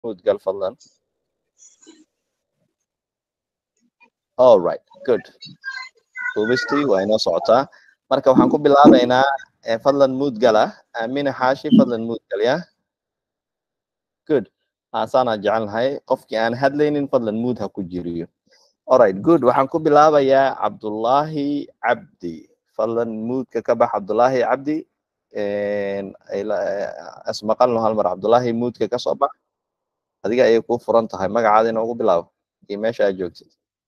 muud gal fadlan all right good duubistii waa inoo socotaa marka waxaan ku bilaabaynaa eh, fadlan muud gala aamina xaashi fadlan muud gal ya good haasaanaa jecelnahay qofkii aan hadlaynin fadlan muud ha ku jiriyo alright good waxaan ku bilaabayaa cabdullaahi cabdi fadlan muudka ka bax cabdullaahi cabdi asmaqalno hal mar cabdullaahi muudka ka soo bax adiga ayay kuu furan tahay magacaada inoogu bilaabo iyo meesha aad joogtid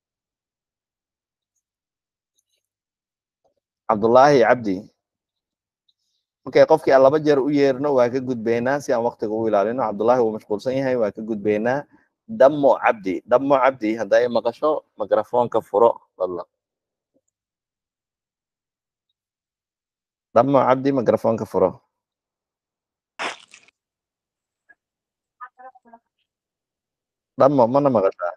cabdullaahi cabdi okay qofkii aan laba jeer u yeerno waa ka gudbeynaa si aan waktiga u ilaalino cabdullaahi wuu mashquulsan yahay waa ka gudbeynaa damo cabdi damo cabdi hadda ay maqasho mikrafoonka furo fadlan damo cabdi mikrafoonka furo damo mana maqashaa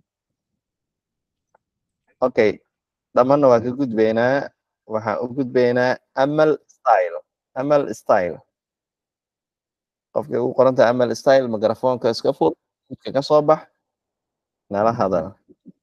okay damana waa ka gudbeynaa waxaan u gudbeynaa amal style amal style qofkay ugu qoran tahay amal style mikrafoonka iska fur midka ka soo bax nala hadal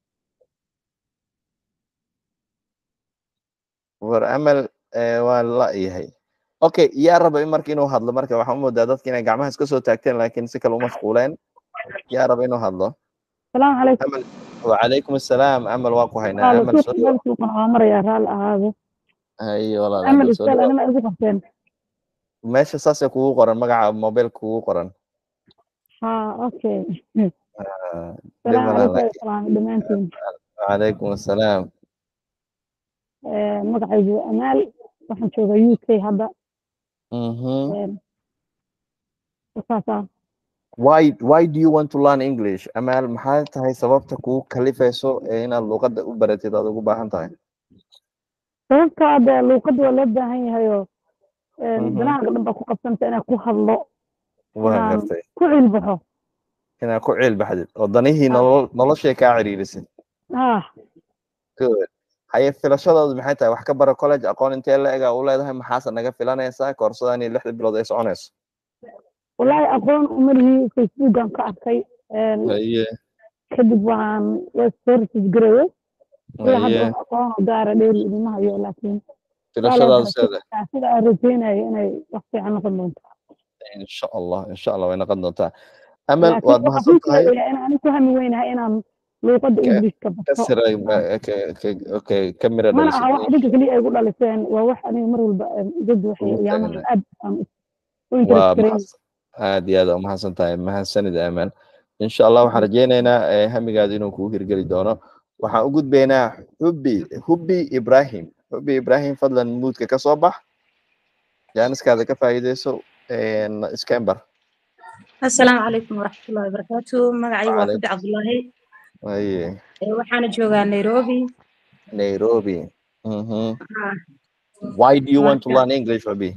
war amal waa la yahay okay yaa raba in marka inuu hadlo marka waxaan u moodaa dadka inay gacmaha iska soo taagteen laakiin si kale u mashquuleen yaa raba inuu hadlo السلام عليكم amal wacalaykum assalaam amal waa ku haynaa قالوا amal شوف soo dhawaad قلت من عمر يا رال هذا haye walaal عمل amal soo استاذ dhawaad انا ما ادري قفتين meesha saasay kugu qoran magaca mobilka kugu qoran ها اوكي Ah, السلام dhib عليكم malaha السلام دمانتين wacalaykum assalaam magacaygu amaal waxaan joogaa u k hadda Mhm. saasa why why do you want to learn english amal maxay tahay sababta kugu kalifayso ee inaad luqadda u baratid aad ugu baahan tahay sababta hadda luuqadda waa loo baahan yahayoo Mhm. danaha dhan baa ku qabsanta inaan ku hadlo waa Inaan- gartay ku cilbaxo inaad ku ciil baxdid oo danihii Ah. nolol noloshay kaa ciriirisid ah good haye filashadoodu maxay tahay wax ka bara college aqoon intee la egaa u leedahay maxaase naga filanaysaa koorsadaan iyo lixda bilood ay soconayso wallaahi aqoon uma lihi facebookan ka arkay haye kadib waxaan services gareeyey ilaa hadda haye wax aqoon oo gaara dheeri idima hayo laakiin filashadaadu seeda sida aan rajeynayo inay wax fiican noqon doonto insha allah insha allah way noqon doontaa amal laakiin waad waxaan mahadsan kuu tahay sheegayaa inaan ku hami weynahay inaan luuqadda Ka- ingiliishka ka barto siray ma- ka- ka- okay ka mira mana aha wax dhalisid idinka keliya ay gu dhaliseen waa wax aniga mar walba dad waxay ugu ayaamahan taagnaay aad aan u waa interest gareyn mahadsan aad iyo aad umahadsan tahay mahadsanid amal insha allah waxaan rajeyneynaa eh, hamigaada inuu kugu hirgeli doono waxaan u gudbeynaa hubi hubi ibrahim hubi ibrahim fadlan muudka ka soo bax jaaniskaada ka faa'iideyso scamber asalaamu calaykum waraxmatullahi wabarakaatu magacaygu waa Waalaikum. xudi cabdullaahi aye Ee, waxaana joogaa nairobi nairobi Mhm. Ah, why do you want to marka learn english hubi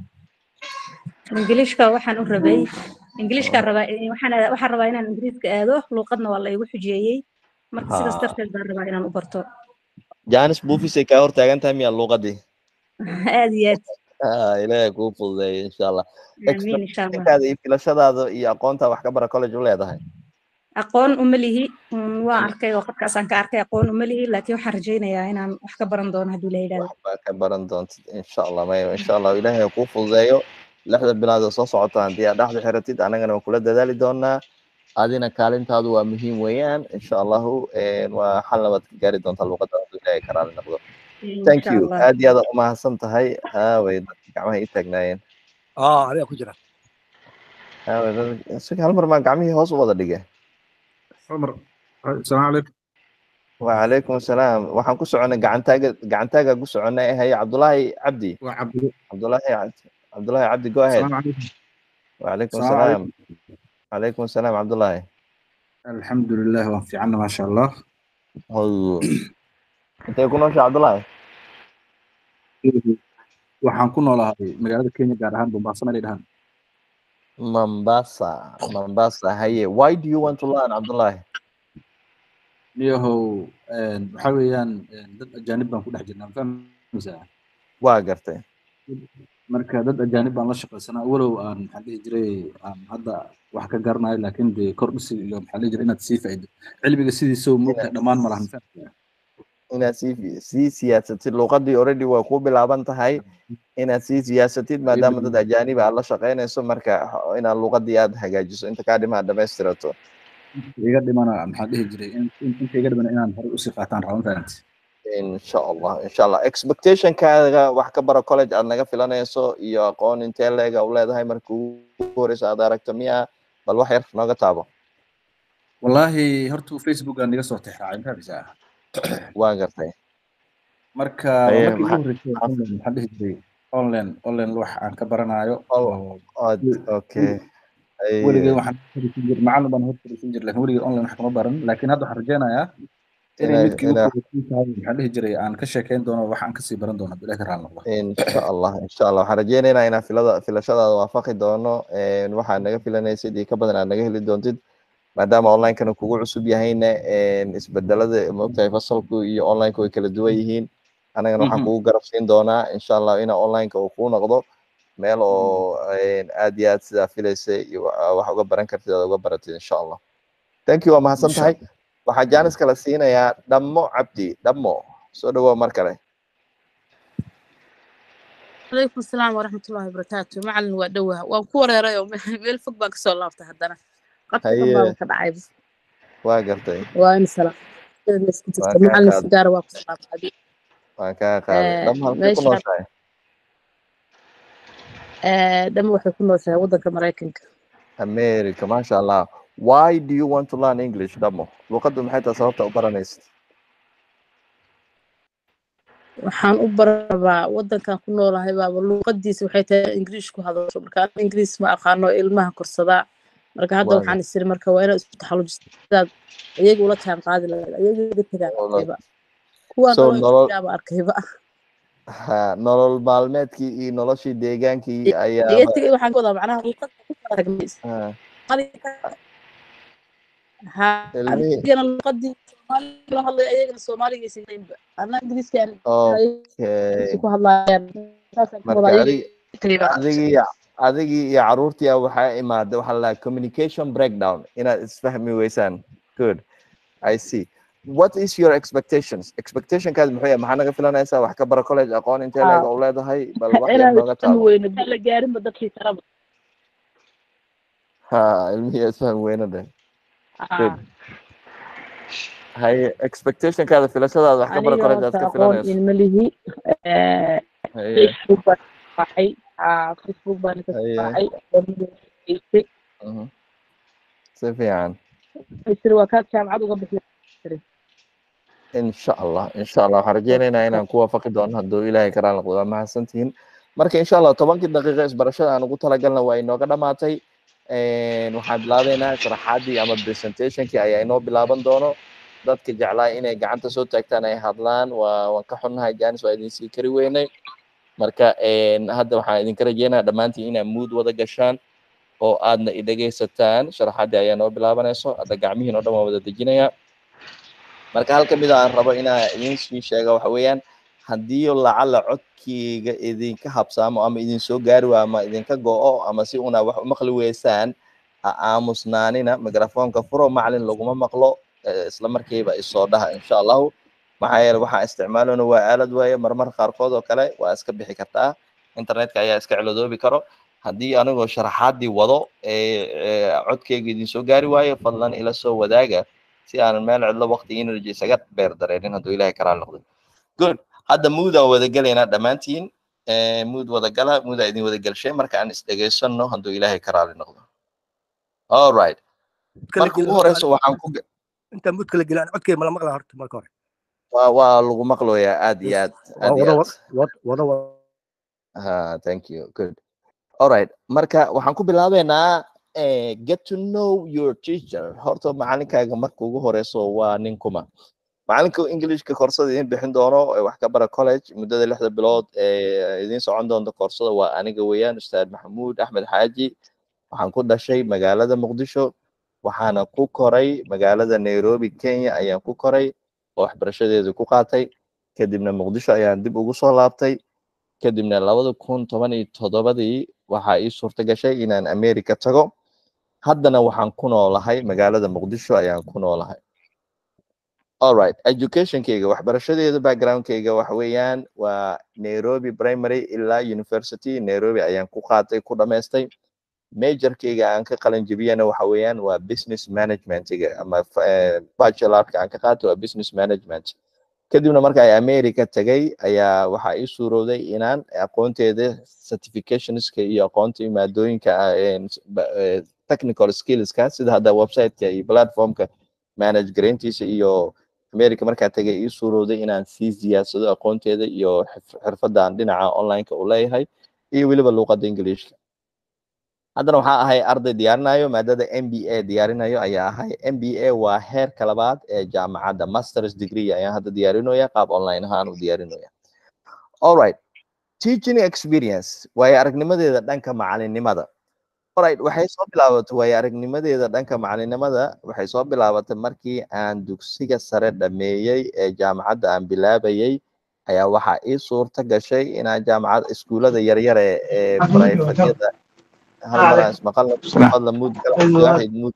ingiliishka waxaan u rabay ingiliishkaan rabaa eh, waxaan waxaan rabaa inaan ingiriiska aado luuqadna waa la igu xujeeyey marka sidaas ha darteed baan rabaa inaan u barto jaanis buufisay kaa hortaagan tahay miyaa luuqadii aad iyo aad Ah, ilaahay kuu fududeeyo insha allah aamiin insha allah expectationkaada iyo filashadaada iyo aqoonta wax ka bara college u leedahay aqoon uma lihi mm, waan arkay oo qadkaasaan ka arkay aqoon uma lihi laakiin waxaan rajaynayaa inaan wax ka baran doono hadduu la yidhahdo waxbaa ka baran doontid insha allah mayo insha allah ilaahay ha kuu fududeeyo lixda bilood oo soo socota haddii aad dhexda xiratid annagana waan kula dadaali doonaa adina kaalintaadu waa muhiim weeyaan insha allahu eh, waa xal labaad ka gaari doontaa luuqadda hadduu ilaahay ka raali noqdo thank insha you allah aad iyo aad umahadsan tahay aaway dadka gacmaha ii taagnaayeen اه عليها كجرا aaway dad- isaga hal mar maa gacmihii hoos u wada dhige عمر السلام عليكم وعليكم السلام waxaan ku soconay gacantaaga gacantaaga ku soconay haye cabdullaahi cabdi وعبد cabdullaahi cabdi cabdullaahi cabdi go ahead السلام عليكم وعليكم السلام السلام عليكم عليكم السلام cabdullaahi الحمد لله وفي عنا ما شاء الله Hayo. intee ku noosha cabdullaahi waxaan ku noolahay magaalada Kenya gaar ahaan Mombasa meel ay dhahaan mombasa mombasa haye why do you want to learn cabdullaahi niyahow een, waxaa weeyaan een, dad ajaanib baan ku dhex jirnaa ma fahmaysaa waa gartay marka dad ajaanib baan la shaqaysanaa walow aan maxaan dhihi jiray aan hadda wax ka garanayo laakiin dee kordhisi iyo maxaan dhihi jiray inaad sii faa'iido cilmiga sidiisoo moogtahay dhammaan ma lahan inaad sii sii siyaasatid luuqadii already way ku bilaaban tahay inaad sii siyaasatid maadaama dad ajaanib aad la shaqaynayso marka inaad luuqadii aad hagaajiso inta kaa dhimaa dhamaystirato iga dhimana maxaan dhihi jiray inta iga dhimana inaan horey usii qaataan raban fahanti insha allah insha allah expectationkaaga wax ka baro college aad naga filanayso iyo aqoon intee leega u leedahay marka ugu horeysa aad aragto miya bal wax yar nooga taabo wallaahi horta facebook aan iga soo tixraacay mafahmaysaa waan gartay marka markii ugu horreysay online maxaan dhihi jiray online online wax aan ka baranayo okay weligay waxaan fariisan jir macallin baan hor fariisan jir laakiin weligay online wax kama baran laakiin hadda waxaan rajeynayaa inay midkii ugu horreysay tahay maxaan dhihi jiray aan ka sheekeyn doono wax aan kasii baran doono bilahi ka raali noqdo insha allah insha allah waxaan rajeynaynaa inaan filada filashadaada waafaqi doono waxaad naga filanaysid iyo ka badan aad naga heli doontid maadaama onlinekana kugu cusub yahayna isbedelada maogtahay fasalku iyo onlineka way kala duwan yihiin anagana waxaan kugu garab siin doonaa insha allah ina onlineka uu kuu noqdo meel oo aad iyo aad sidaa filaysa iyo wax uga baran kartid aad uga baratid insha allah thank you waa mahadsan tahay waxaa jaanis kala siinayaa dhammo cabdi dhammo soo dhawow mar kale عليكم السلام ورحمة الله وبركاته معلن ودوها وان كوريرا يوم ميل فوق بانك سو لافتا هدنا قد هي كان عايب waa gartay وان سلام معلن سيجارة واقف هذه waan kaa qaaday dham halkay ku nooshahay دم waxay ku nooshahay wadanka Mareykanka america masha allah why do you want to learn english dhamo luqaddu maxay tahay sababta u baranaysid waxaan u barabaa wadankan ku noolahay baaba luuqadiisa waxay tahay ingiriish ku hadasho marka aan ingiriis ma aqaano ilmaha korsadaa marka hadda waxaan isiri marka waa inaad isku taxallujisaad iyaga ula jaan qaadi lahayd iyaga iga tagaan arkayba kuwaan noloshaaba arkayba ha nolol maalmeedkii iyo noloshii deegaankii ayaa iga tegay waxaan ka wadaa macnaha luuqada ku kala ragmays adigana luuqadii soomaaliga la hadlay ayagana soomaaliga isinaynba anna ingiriiskaan ku hadlaayaan adigii adigii iyo caruurtii waxaa imaada waxaa la communication breakdown inaad isfahmi weysaan good i see what is your expectations expectationkaad muxuu yahay maxaa naga filanaysaa wax ka bara college aqoon intee leega u leedahay bal wax yar nooga taabo la gaarinba dadkii taraba ha ilmihii isfahmi weyna dheh good haye expectationkaada filashadaada wax ka bara college aad ka filanayso ilmalihi facebook baan baxay facebook baan ka baxay si fiican isir waa kaad jaamacad uga bixi insha allah insha allah waxaan rajeynaynaa inaan ku waafaqi doono hadduu ilaahay karaan noqdo waa mahadsantihiin marka insha allah tobankii daqiiqo isbarashada aan ugu talagalna waa inooga dhamaatay waxaan bilaabeynaa sharaxaadii ama presentationkii ayaa inoo bilaaban doono dadka jeclaa inay gacanta soo taagtaan ay hadlaan waa waan ka xunnahay janis waa idinsii kari weynay marka hadda waxaan idinka rajeynayaa dhammaantiin inaad mood wada gashaan oo aadna idhegaysataan sharaxaadii ayaa noo bilaabanayso hadda gacmihiin oo dhan waan wada dejinayaa marka hal kamid a aan rabo inaa idin sii sheega waxa weeyaan haddii lacala codkeyga idinka habsaamo ama idin soo gaari waayo ama idinka go-o ama si una wax umaqli weysaan ha aamusnaanina microfonka furo macalin laguma maqlo isla markiiba isoo dhaha insha allahu maxaa yeele waxaan isticmaalona waa aalad waaye marmar qaarkood oo kale waa iska bixi kartaa internetka ayaa iska ciladoobi karo haddii anigoo sharaxaadii wado codkeyga idin soo gaari waayo fadlan ila soo wadaaga si aanan meel cidlo waqti energy isaga beer dareenin hadduu ilaahay karaan noqdo good hadda moodaan wada gelaynaa dhammaantiin mood wada gala moodaa idin wada gelshay marka aan isdhegaysano hadduu ilaahay karaali noqdo all right marka ugu horeyso waxaan ku intaan mood kala gelaan codkay mala maqlaa horta marka hore waa waa lagu maqloyaa aad iyo aad aad iyo aad wada ha thank you good all right marka waxaan ku bilaabeynaa Uh, get to know your teacher horta macalinkaaga marka ugu horeyso waa nin kuma macalinka englishka koorsada idin bixin doono wax ka bara college muddada lixda bilood ee idin socon doonta koorsada waa aniga weeyaan ustaad maxamuud axmed xaaji waxaan ku dhashay magaalada muqdisho waxaana ku koray magaalada nairobi kenya ayaan ku koray oo waxbarashadeedu ku qaatay kadibna muqdisho ayaan dib ugu soo laabtay kadibna labada kun toban iyo toddobadii waxaa ii suurta gashay inaan america tago haddana waxaan ku noolahay magaalada muqdisho ayaan ku noolahay alright educationkayga waxbarashadeeda backgroundkayga waxa weeyaan waa nairobi primary ilaa university nairobi ayaan ku qaatay ku dhamaystay majorkayga aan ka qalin jebiyana waxa weeyaan waa business managementiga ama bachelorka aan ka qaatay waa business management kadibna marka ay america tagay ayaa waxaa ii suurowday inaan aqoonteeda certificationska iyo aqoonta maadooyinka technical skillska sida hadda websiteka iyo platformka manage garayntiisa iyo america markaa tagay ii suurowday inaan sii siyaadsado aqoonteeda iyo xirfadan dhinaca onlineka u leeyahay iyo weliba luuqada ingiliishka haddana waxaa ahay arday diyaarinayo maadada m b a diyaarinayo ayaa ahay m b a waa heerka labaad ee jaamacadda masters degree ayaan hadda diyaarinaya qaab online ahaan u diyaarinaya alright teaching experience waayo aragnimadeeda dhanka macalinimada alright waxay soo bilaabatay waayo aragnimadeeda dhanka macalinimada waxay soo bilaabatay markii aan dugsiga sare dhameeyey ee jaamacadda aan bilaabayey ayaa waxaa ii suurta gashay inaan jaamacad iskuulada yaryare ee brifetyada hal maraan ismaqalna fadla muud waaxid muud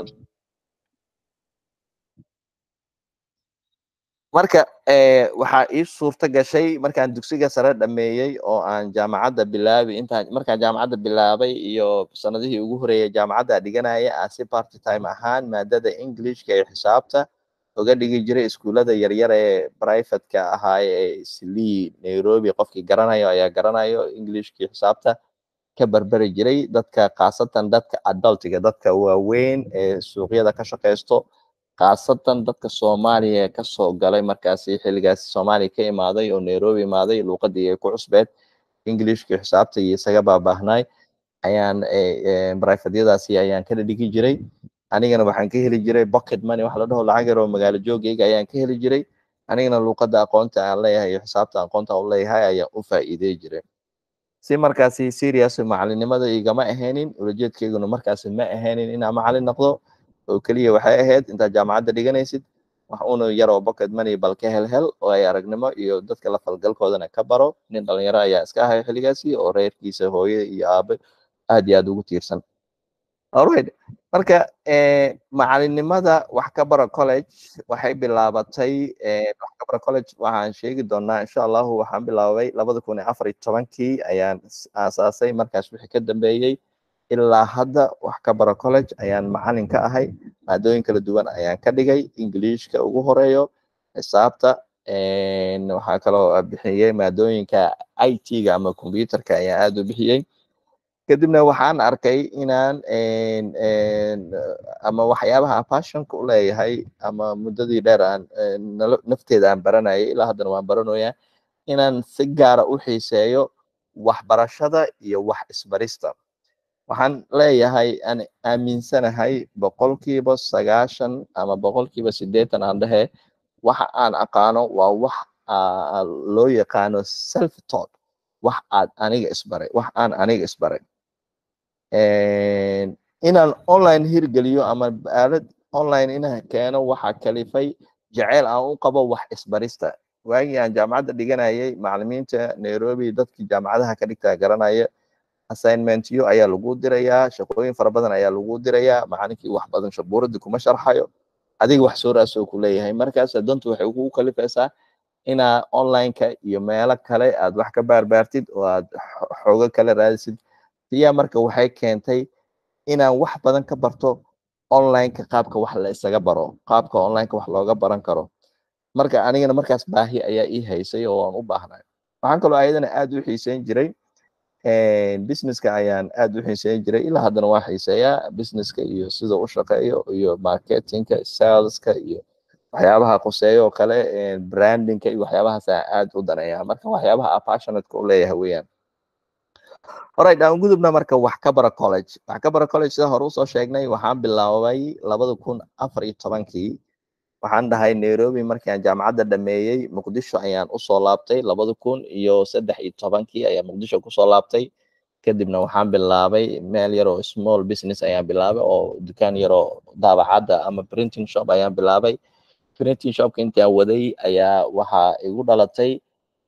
marka waxaa ii suurta gashay markaan dugsiga sare dhameeyey oo aan jaamacadda bilaabay intaan markaan jaamacadda bilaabay iyo sanadihii ugu horeeyay jaamacadda dhiganaya aan si party time ahaan maadada englishka ee xisaabta uga dhigi jiray iskuulada yaryar ee privateka ahaaye ee slee nairobi qofkii garanayo ayaa garanayo englishkii xisaabta ka barberi jiray dadka khaasatan dadka adultiga dadka waaweyn ee suuqyada ka shaqaysto khaasatan dadka soomaaliya kasoo galay markaasi xilligaasi soomaaliya ka imaaday oo nairobi imaaday luuqadii ay ku cusbeed englishkii xisaabta iyo isaga baabaahnay ayaan brifedyadaasi ayaan kala dhigi jiray anigana waxaan ka heli jiray pocket money wax la dhaho lacag yar oo magaalo joogayga ayaan ka heli jiray anigana luuqada aqoonta aan leeyahay iyo xisaabta aqoonta aan leeyahay ayaan u faa'iidey jiray si markaasi serious macalinimada igama ahaynin ulajeedkayguna markaasi ma ahaynin inaan macalin noqdo oo keliya waxay ahayd intaad jaamacadda dhiganaysid wax una yaroo pocket money bal ka hel hel oo ay aragnimo iyo dadka la falgalkoodana ka baro nin dhalinyaro ayaa iska ahay xilligaasi oo reerkiisa hooye iyo aabe aad iyo aad ugu tiirsan alright marka macalinimada wax ka bara college waxay bilaabatay wax ka bara college waxaan sheegi doonaa insha allahu waxaan bilaabay labada kun iyo afar iyo tobankii ayaan aasaasay markaas wixii ka dambeeyey ilaa hadda wax ka bara college ayaan macalin ka ahay maadooyin kala duwan ayaan ka dhigay englishka ugu horeeyo xisaabta waxaa kaloo bixiyey maadooyinka i t-ga ama computerka ayaan aad u bixiyey kadibna waxaan arkay inaan ama waxyaabaha passionka u leeyahay ama muddadii dheer aan nafteeda aan baranayay ilaa haddana waan baranoyaa inaan si gaara u xiiseeyo waxbarashada iyo wax isbarista waxaan leeyahay aan aaminsanahay boqolkiiba sagaashan ama boqolkiiba siddeetan aan dhehe waxa aan aqaano waa wax loo yaqaano self taught wax aad aniga isbaray wax aan aniga isbaray inaan online hirgeliyo ama aalad online inaan keeno waxa kalifay jeceyl aan u qabo wax isbarista waagii aan jaamacadda dhiganayay macalimiinta nairobi dadkii jaamacadaha ka dhigtaa garanaya assignmentyo ayaa lagu dirayaa shaqooyin fara badan ayaa lagu dirayaa macalinkii wax badan shabuuradii kuma sharxayo adiga wax soo raasoo ku leeyahay markaas dantu waxay kugu kalifaysaa inaa onlineka iyo meelo kale aad wax ka baarbaartid oo aad xoogo kale raadisid siyaa marka waxay keentay inaan wax badan ka barto onlineka qaabka wax la isaga baro qaabka onlineka wax looga baran karo marka anigana markaas baahi ayaa ii haysay oo aan u baahnay waxaan kaloo ayadana aad u xiiseyn jiray businesska ayaan aad u xiiseyn jiray ilaa haddana waa xiiseeyaa businesska iyo sida u shaqeeyo iyo marketingka saleska iyo waxyaabaha quseeyo oo kale brandingka iyo waxyaabahaas aan aad u daneeyaa marka waxyaabaha a passionateka u leeyahay weeyaan alright aan gudubna marka wax ka bara college wax ka bara college sida hore usoo sheegnay waxaan bilaabay labada kun afar iyo tobankii waxaan dhahay nairobi markii aan jaamacadda dhameeyey muqdisho ayaan usoo laabtay labada kun iyo saddex iyo tobankii ayaa muqdisho kusoo laabtay kadibna waxaan bilaabay meel yaroo small business ayaan bilaabay oo dukaan yaroo daabacadda ama printing shop ayaan bilaabay printing shopka intaan waday ayaa waxaa igu dhalatay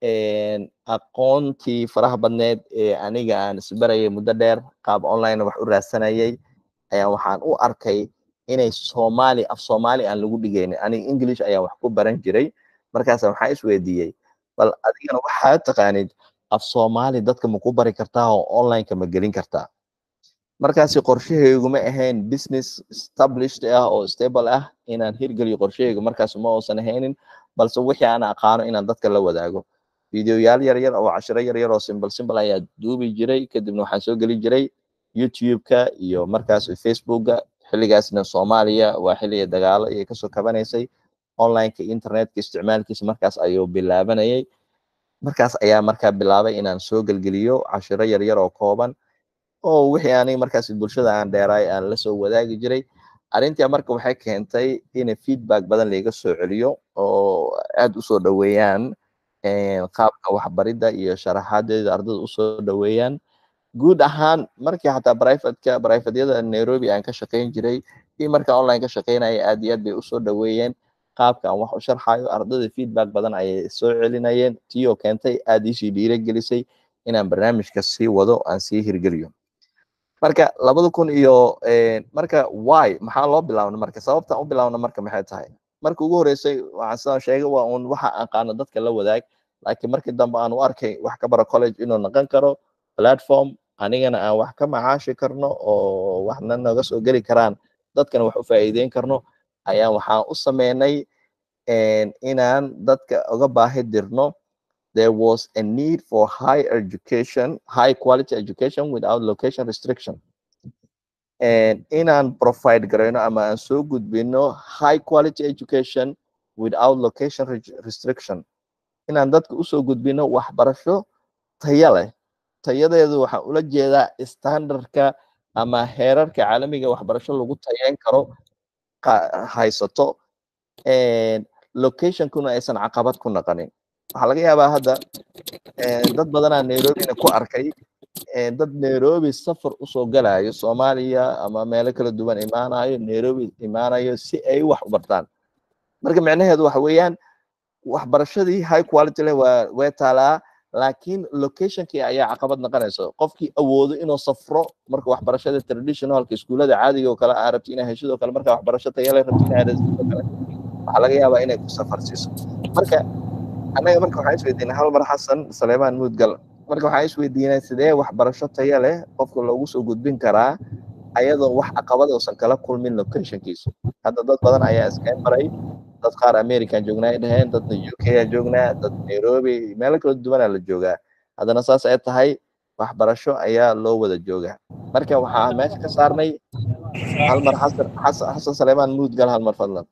aqoontii faraha badneed ee aniga aan isbarayay muddo dheer qaab online wax u raadsanayay ayaa waxaan u arkay inay soomaali af soomaali aan lagu dhigaynin aniga english ayaa wax ku baran jiray markaasa waxaa isweydiiyey bal adigana waxaad taqaanid af soomaali dadka ma ku bari kartaa oo onlineka ma gelin kartaa markaasi qorshahayguma ahayn business established ah oo stable ah inaan hirgeliyo qorshahaygu markaas ma uusan ahaynin balse wixii aan aqaano inaan dadka la wadaago videoyaal yar yar oo cashiro yar yar oo simple simple ayaa duubi jiray kadibna waxaan soo geli jiray youtube-ka iyo markaas facebookga xilligaasna soomaaliya waa xilliga dagaalo ayay kasoo kabanaysay onlineka internetka isticmaalkiisa markaas ayuu bilaabanayay markaas ayaa markaa bilaabay inaan soo gelgeliyo cashiro yar yar oo kooban oo wixii aniga markaas bulshada aan dheeraay aan la soo wadaagi jiray arrintii marka waxay keentay in feedback badan laiga soo celiyo oo aad usoo dhoweeyaan qaabka waxbaridda iyo sharaxaadeeda ardada usoo dhoweeyaan guud ahaan markii xataa brivateka brivatyada nairobi aan ka shaqayn jiray iyo marka online ka shaqaynaya aad iyo aad bay usoo dhoweeyeen qaabka aan wax u sharxayo ardada feedback badan ayay soo celinayeen tii oo keentay aad iisii dhiiragelisay inaan barnaamijka sii wado aan sii hirgeliyo marka labada kun iyo marka why maxaa loo bilaabna marka sababtaan u bilaabna marka maxay tahay marka ugu horeysay waxaan sidaan sheegay waa un waxa aqaano dadka la wadaag laakiin markii dambe aan u arkay wax ka bara college inuu noqon karo platform anigana aan wax ka macaashi karno oo waxna naga soo geli karaan dadkana wax u faa'iideyn karno ayaa waxaan u sameynay inaan dadka uga baahi dirno there was a need for high education, high quality education without location restriction. And inaan provide garayno ama aan soo gudbino high quality education without location restriction. Inaan dadka usoo gudbino waxbarasho taya leh. Tayadeedu waxaan ula jeedaa standardka ama heerarka caalamiga waxbarasho lagu tayeyn karo haysato. Locationkuna aysan caqabad ku noqonin. waxaa laga yaabaa hadda dad badanaa nairobina ku arkay dad nairobi safar usoo galayo soomaaliya ama meelo kala duwan imaanayo nairobi imaanayo si ay wax u bartaan marka micnaheedu waxa weeyaan waxbarashadii high quality leh waa way taalaa laakiin locationkii ayaa caqabad noqonaysa qofkii awoodo inuu safro marka waxbarashada traditionalka iskuulada caadiga oo kale aa rabti inaa heshid oo kale marka waxbarasho tayale rabti inaa heshid oo kale waxaa laga yaabaa inay ku safar siiso marka annaga marka waxaan isweydiinay hal mar xasan saleemaan muudgal marka waxaan isweydiinay sidee waxbarasho taya leh qofka loogu soo gudbin karaa ayadoo wax caqabad uusan kala kulmin locationkiisu hadda dad badan ayaa iskeen maray dad qaar american joognaa ay dhaheen dadna u k aa joognaa dad nairobi meelo kala duwanaa la joogaa haddana saas ay tahay waxbarasho ayaa loo wada joogaa marka waxaa meesha ka saarnay hal mar xasan xasan saleemaan muudgal hal mar fadlan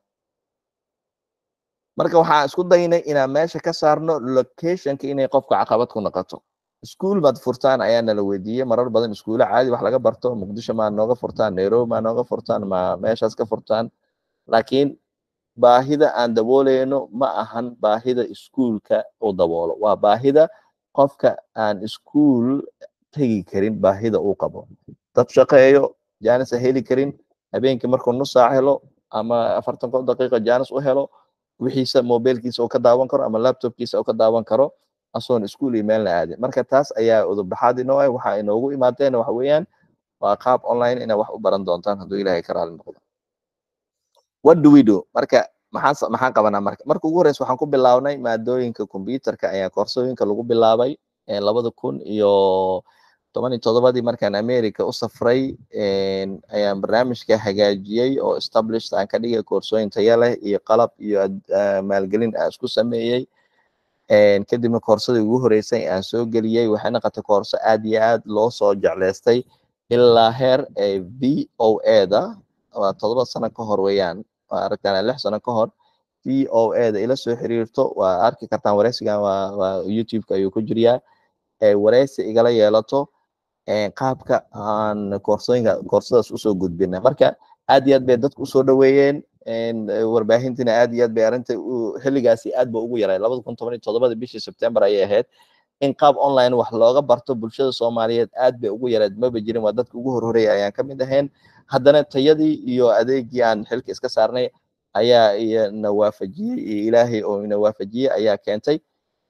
marka waxaan isku daynay inaan meesha ka saarno locationka inay qofka caqabad ku noqoto iskuul baad furtaan ayaa nala weydiiyey marar badan iskuulo caadi wax laga barto muqdisho maa nooga furtaan nairobi maa nooga furtaan ma meeshaas ka furtaan laakiin baahida aan dabooleyno ma ahan baahida iskuulka uu daboolo waa baahida qofka aan iskuul tegi karin baahida uu qabo dad shaqeeyo jaanis a heli karin habeenkii markuu nus saac helo ama afartan kon daqiiqa jaanis u helo wixiisa mobilkiisa oo ka daawan karo ama laptopkiisa oo ka daawan karo asoon iskuul iyo meelna aadin marka taas ayaa udubdhaxaad inoo ah waxa inoogu imaateen waxa weeyaan waa qaab online inaa wax u baran doontaan hadduu ilaahay ka raali noqdo what do we do marka maxaan maxaan qabanaa marka marka ugu horeysa waxaan ku bilaabnay maadooyinka computerka ayaa koorsooyinka lagu bilaabay labada kun iyo toban iyo todobadii markaan america u safray ayaan barnaamijka hagaajiyey oo established aan ka dhigay koorsooyin taya leh iyo qalab iyo maalgelin aan isku sameeyey kadibna koorsadii ugu horeysay aan soo geliyey waxay noqotay koorso aad iyo aad loo soo jecleystay ilaa heer v o a da waa todoba sano ka hor weeyaan waa aragtaan lix sano ka hor v o a da ila soo xiriirto waa arki kartaan wareysigan waa waa youtube-ka ayuu ku jiriyaa wareysi igala yeelato qaabka aan koorsooyinka koorsadaas usoo gudbina marka aad iyo aad bay dadku usoo dhaweeyeen warbaahintina aad iyo aad bay arrinta xilligaasi aad ba ugu yaray labada kun toban iyo todobada bishii sebtember ayay ahayd in qaab online wax looga barto bulshada soomaaliyeed aad bay ugu yareed maba jirin waa dadka ugu horhoreya ayaan kamid ahayn haddana tayadii iyo adeegii aan xilka iska saarnay ayaa ina waafajiyey iyo ilaahay oo ina waafajiyey ayaa keentay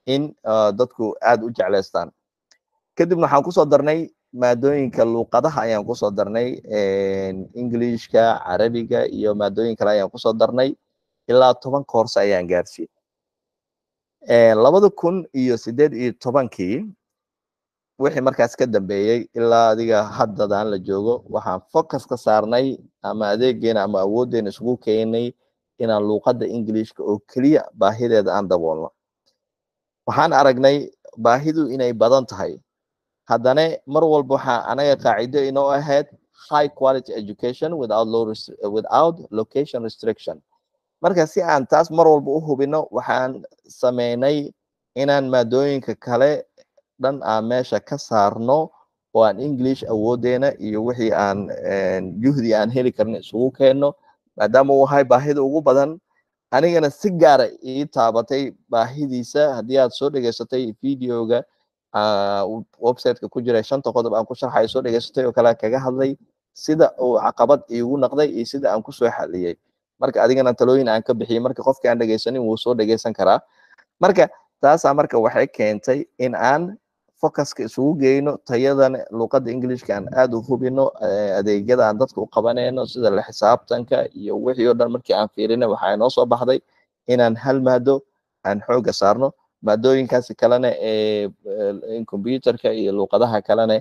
in dadku aad u jeclaystaan kadibna waxaan kusoo darnay maadooyinka luuqadaha ayaan kusoo darnay englishka carabiga iyo maadooyin kale ayaan kusoo darnay ilaa toban koorse ayaan gaarsiiyey labada kun iyo sideed iyo tobankii wixii markaas ka dambeeyey ilaa adiga haddadan la joogo waxaan focus ka saarnay ama adeegeena ama awooddeena isugu keenay inaan luuqadda englishka oo keliya baahideeda aan daboolno waxaan aragnay baahidu inay badan tahay haddana mar walba waxaa anaga qaacido inoo ahayd high quality education without low without location restriction marka si aan taas mar walba u hubino waxaan sameynay inaan maadooyinka kale dhan aan meesha ka saarno oo aan english awoodeena iyo wixii aan juhdi aan heli karno isugu keenno maadaama uu ahay baahida ugu badan anigana si gaara ii taabatay baahidiisa haddii aad soo dhegeysatay videoga websiteka ku jira shanta qodob aan ku sharxayo soo dhegeysatay oo kale kaga hadlay sida uu caqabad iigu noqday iyo sida aan kusoo xaliyey marka adigana talooyin aan ka bixiyey marka qofkii aan dhegeysanin wuu soo dhegeysan karaa marka taasaa marka waxay keentay in aan focuska isugu geyno tayadan luuqadda englishka aan aad u hubino adeegyada aan dadka u qabanayno sida la xisaabtanka iyo wixii oo dhan markii aan fiirina waxaa inoo soo baxday inaan hal maado aan xooga saarno maadooyinkaasi kalena ee computerka iyo luuqadaha kalena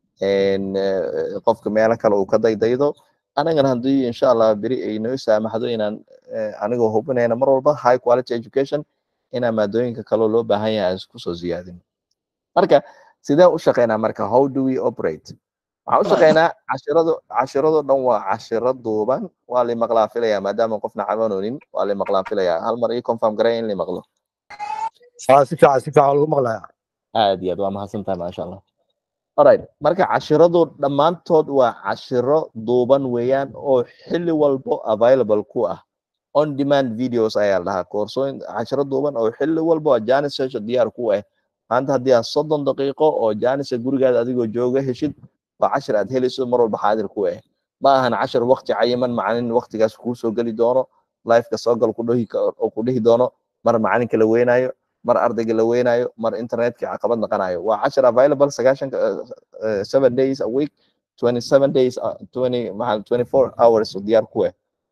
qofka meelo kale uu ka daydaydo anagana haddii insha allah beri ay noo saamaxdo inaan anigoo hubinayna mar walba high quality education inaan maadooyinka kaloo loo baahan yahay aan isku soo ziyaadin marka sideen u shaqeynaa marka how do we operate waxaan u shaqeynaa cashirado cashirado dhan waa cashiro duuban waa la maqlaan filaya maadaama qofna cabanoonin waa la maqlaan filaya hal mar ii confirm garay in la maqlo si fiican si fiican lagu maqlaya aad iyo aad waa mahadsantahay maasha allah alright marka cashiradu dhammaantood waa cashiro duuban weeyaan oo xilli walbo available ku ah on demand videos ayaa la dhahaa koorsooyin cashiro duuban oo xilli walbo janis session diyaar ku ah maanta haddii aad soddon daqiiqo oo janisa gurigaada adigoo jooga heshid waa cashir aad helayso mar walba xaadir ku ah ma ahan cashir waqti cayiman macalin waqtigaas kuu soo geli doono lifeka soo gal kudhihi oo ku dhihi doono mar macalinka la weynaayo mar ardayga la weynaayo mar internetka caqabad naqanayo waa cashir available sagaashan seven days a week twenty seven days twenty maxaa twenty four hours oo diyaar ku ah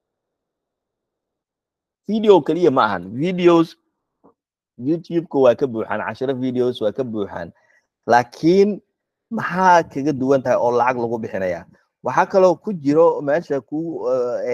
video keliya ma ahan videos youtube-ka waa ka buuxaan cashiro videos waa ka buuxaan laakiin maxaa kaga duwan tahay oo lacag lagu bixinaya waxaa kaloo ku jiro meesha ku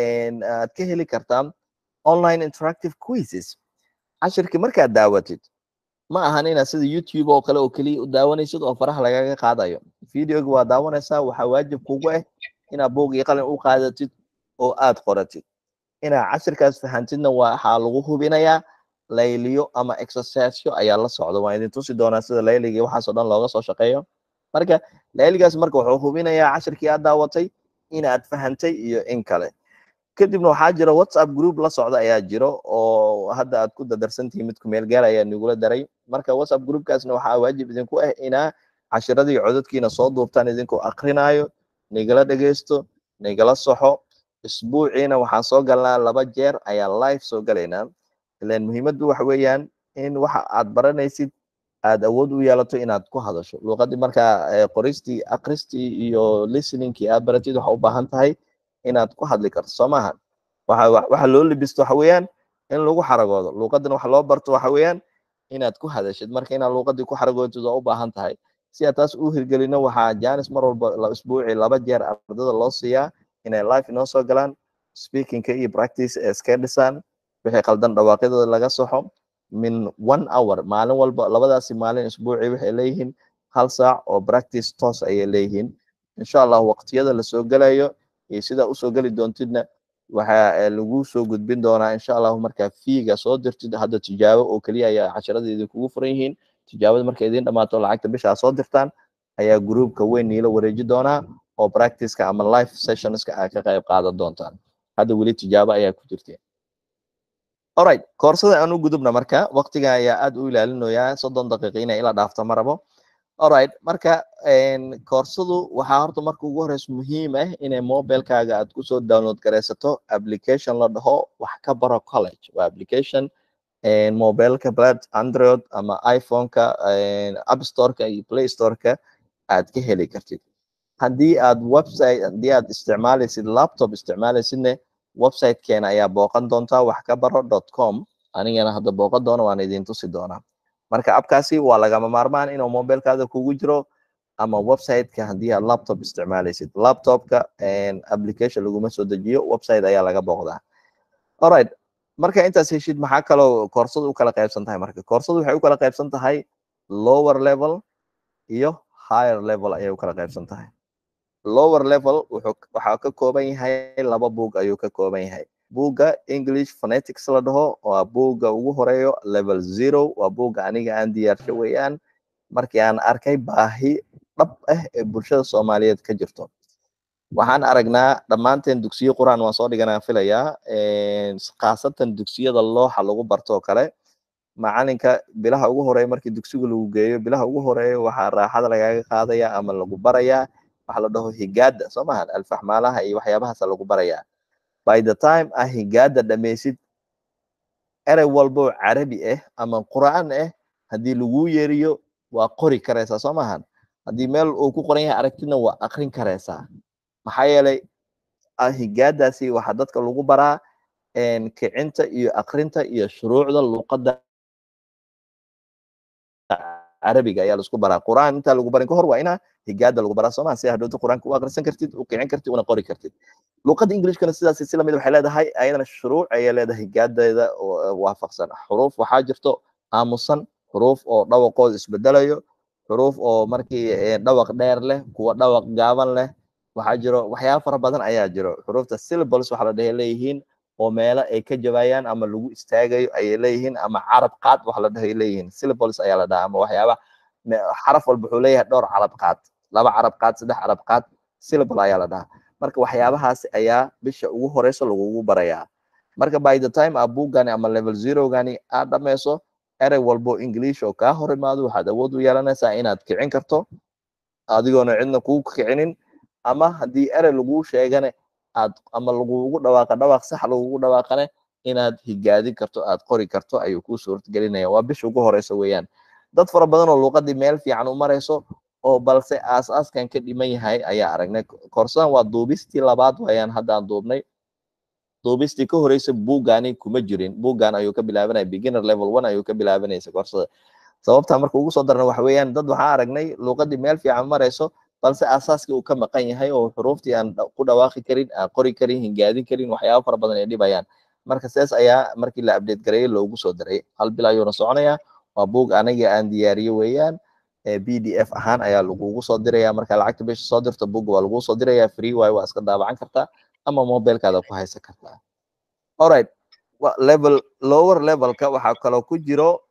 aad ka heli kartaa online interactive quizzes cashirkii markaad daawatid ma ahan inaad sida youtube oo kale oo keliya u daawanaysid oo faraha lagaga qaadayo videoga waa daawanaysaa waxaa waajib kugu ah inaad buug iyo qalin u qaadatid oo aad qoratid inaad cashirkaas fahantidna waxaa lagu hubinayaa layliyo ama exercisyo ayaa la socda waan idin tusi doonaa sida layliga waxaasoo dhan looga soo shaqeeyo marka layligaas marka wuxuu hubinayaa cashirkii aad daawatay inaad fahantay iyo in kale kadibna waxaa jira whatsapp group la socda ayaa jiro oo hadda aad ku dadarsantihiin midku meel gaar ayaa nigula daray marka whatsapp groupkaasna waxaa waajib idinku ah inaa cashiradii codadkiina soo duubtaan idinkoo akrinaayo nigala dhegeysto nigala soxo isbuuciina waxaan soo galnaa laba jeer ayaa live soo galaynaa ilan muhiimaddu waxa weeyaan in waxa aad baranaysid aad awood u yeelato inaad ku hadasho luuqadii markaa qoristii akristii iyo listeningkii aad baratid waxa u baahan tahay inaad ku hadli karto soo maaha waxa waxa loo libisto waxa weeyaan in lagu xaragoodo luuqadan waxa loo barto waxa weeyaan inaad ku hadashid marka inaad luuqadii ku xaragootid waa u baahan tahay si aad taas u hirgelino waxaa janis mar walba isbuuci laba jeer ardada loo siiyaa inay live inoo soo galaan speakingka iyo practice ee iska dhisaan wixii qaldan dhawaaqyadooda laga soxo min one hour maalin walba labadaasi maalin isbuuci waxay leeyihiin hal saac oo practice toos ayay leeyihiin insha allah waqtiyada lasoo gelayo iyo sidaa usoo geli doontidna waxaa lagu soo gudbin doonaa insha allahu markaa fiiga soo dirtid hadda tijaabo oo keliya ayaa casharada idinkugu furan yihiin tijaabada markay idin dhamaato lacagta bisha soo dirtaan ayaa groupka weyn niila wareeji doonaa oo practiceka ama live sessionska aad ka qayb qaadan doontaan hadda weli tijaabo ayaa ku jirteen alright koorsada aan u gudubna marka waqtiga ayaa aad u ilaalinoyaa soddon daqiiqa inay ila dhaafto ma rabo alright marka koorsadu waxaa horta marka ugu horeysa muhiim ah inay mobilekaaga aad kusoo download garaysato application la dhaho wax ka baro college waa application mobileka blad android ama iphoneka app storeka iyo play storeka aad ka heli kartid haddii aad website haddii aad isticmaalaysid laptop isticmaalaysidne websitekeena ayaa booqan doontaa wax ka baro dot com anigana hadda booqan doono waan idin tusi doonaa marka abkaasi waa lagama maarmaan inuu mobilekaada kugu jiro ama websiteka haddii aad laptop isticmaalaysid laptopka application laguma soo dejiyo website ayaa laga booqdaa alright marka intaas heshid maxaa kaloo koorsadu u kala qaybsan tahay marka koorsadu waxay u kala qaybsan tahay lower level iyo higher level ayay u kala qaybsan tahay lower level wuxuu waxaa ka kooban yahay laba buug ayuu ka kooban yahay buugga english phonetics la dhaho waa buugga ugu horeeyo level zero waa buugga aniga aan diyaarsho weeyaan markii aan arkay baahi dhab ah ee bulshada soomaaliyeed ka jirto waxaan aragnaa dhammaanteen dugsiyo quraan waan soo dhiganaa filayaa khaasatan dugsiyada looxa lagu barto oo kale macalinka bilaha ugu horeeya markii dugsiga lagu geeyo bilaha ugu horeeya waxaa raaxada lagaga qaadaya ama lagu barayaa waxa la dhaho higaada soo mahan alfaxmaalaha iyo waxyaabahaasa lagu barayaa by the time ah higaada dhammaysid erey walbo carabi ah ama qur'aan ah haddii lagu yeeriyo waa qori karaysaa soo mahan haddii meel uu ku qoran yahay aragtidna waa akrin karaysaa maxaa yeelay higaadaasi waxaa dadka lagu baraa kicinta iyo akrinta iyo shuruucda luuqadda carabiga ayaa laisku baraa qur'aan intaa lagu barin kahor waa inaa higaada lagu baraa soomaa si hadhowta qur'aanka u akrisan kartid u kicin kartid una qori kartid luuqadda englishkana sidaas si lamid waxay leedahay ayadana shuruuc ayay leedahay higaadeeda waafaqsan xuruuf waxaa jirto aamusan xuruuf oo dhawaqooda isbedelayo xuruuf oo markii dhawaq dheer leh kuwa dhawaq gaaban leh waxaa jiro waxyaaba fara badan ayaa jiro xuruufta syllables waxa la dhahay leeyihiin oo meelo ay ka jabayaan ama lagu istaagayo ayay leeyihiin ama carab qaad waxa la dhahay leeyihiin syllables ayaa la dhahaa ama waxyaaba xaraf walba wuxuu leeyahay dhowr carab qaad laba carab qaad saddex carab qaad syllable ayaa la dhahaa marka waxyaabahaasi ayaa bisha ugu horeyso lagugu barayaa marka by the time aa buugani ama level zerogani aad dhameyso erey walbo english oo kaa hor imaado waxaad awood u yeelanaysaa inaad kicin karto adigoona cidna kuu kicinin ama haddii erey laguu sheegane aad ama lagugu dhawaaqa dhawaaq sax lagugu dhawaaqane inaad higaadin karto aad qori karto ayuu kuu suurtagelinaya waa bisha ugu horeysa weeyaan dad fara badan oo luuqadii meel fiican u marayso oo balse aas-aaskan ka dhiman yahay ayaa aragnay koorsadan waa duubistii labaad waayaan haddaan duubnay duubistii ka horeysa buugani kuma jirin buuggan ayuu ka bilaabanaya beginner level one ayuu ka bilaabanaysa koorsada sababta marka ugu soo darna waxa weeyaan dad waxaa aragnay luuqadii meel fiican marayso balse asaaskii uu ka maqan yahay oo xuruuftii aan ku dhawaaqi karin aan qori karin hingaadin karin waxyaaba fara badan ay dhibayaan marka sidaas ayaa markii la update gareeyey loogu soo daray hal bil ayuuna soconaya waa buug aniga aan diyaariye weeyaan b d f ahaan ayaa lagugu soo diraya marka lacagta bisha soo dirto buugga waa lagu soo diraya free waayo waa iska daabacan kartaa ama mobilekaada ku haysan kartaa alright level lower levelka waxaa kaloo ku jiro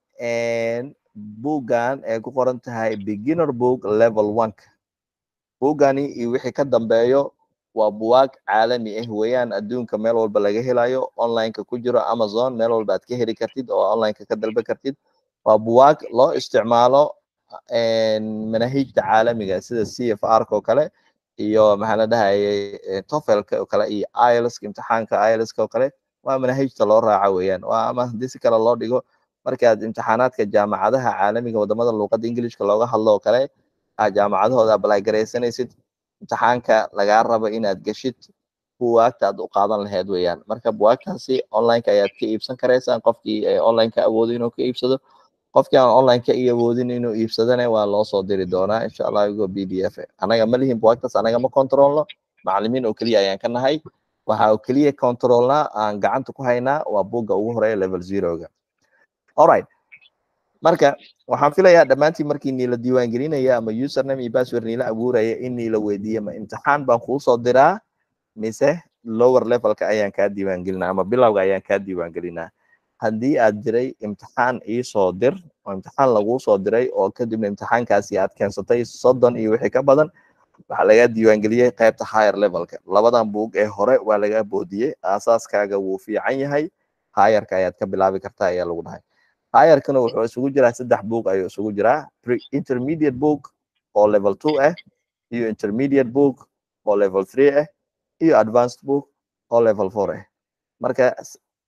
buuggan ay ku qoran tahay beginner book level oneka buuggani iyo wixii ka dambeeyo waa buwaag caalami ah weeyaan adduunka meel walba laga helayo onlineka ku jiro amazon meel walba aad ka heli kartid oo onlineka ka dalba kartid waa buwaag loo isticmaalo manahijta caalamiga sida c f r ka oo kale iyo maxaa la dhahayay tofelka oo kale iyo ilska imtixaanka ilska oo kale waa manahijta loo raaca weeyaan waa ama haddii si kale loo dhigo markaad imtixaanaadka jaamacadaha caalamiga wadamada luuqadda englishka looga hadlo oo kale aad jaamacadahooda ablay garaysanaysid imtixaanka lagaa rabo inaad geshid buwaagta aad u qaadan lahayd weeyaan marka buwaagtaasi onlineka ayaad ka iibsan karaysaan qofkii online ka awoodo inuu ka iibsado qofkii aan online ka awoodin inuu iibsadana waa loo soo diri doonaa insha allah igoo b d f anaga ma lihin buwaagtaas anaga ma controlno macalimiin oo keliya ayaan ka nahay waxa oo keliya controlnaa aan gacanta ku haynaa waa buugga ugu horeeya level zeroga alright marka waxaan filayaa dhammaantiin markii niila diiwaangelinaya ama username iyo password niila abuuraya in niila weydiiya ma imtixaan baan kuu soo diraa mise lower levelka ayaan kaa diiwaangelinaa ama bilowga ayaan kaa diiwaangelinaa haddii aad jiray imtixaan iisoo dir oo imtixaan laguu soo diray oo kadibna imtixaankaasi aad keensatay soddon iyo wixii ka badan waxaa lagaa diiwaangeliyey qaybta higher levelka labadan buug ee hore waa lagaa boodiyey aasaaskaaga wuu fiican yahay hayarka ayaad ka bilaabi kartaa ayaa lagu dhahay hayarkana wuxuu isugu jiraa saddex book ayuu isugu jiraa intermediate book oo level two ah iyo intermediate book oo level three ah iyo advanced book oo level four ah marka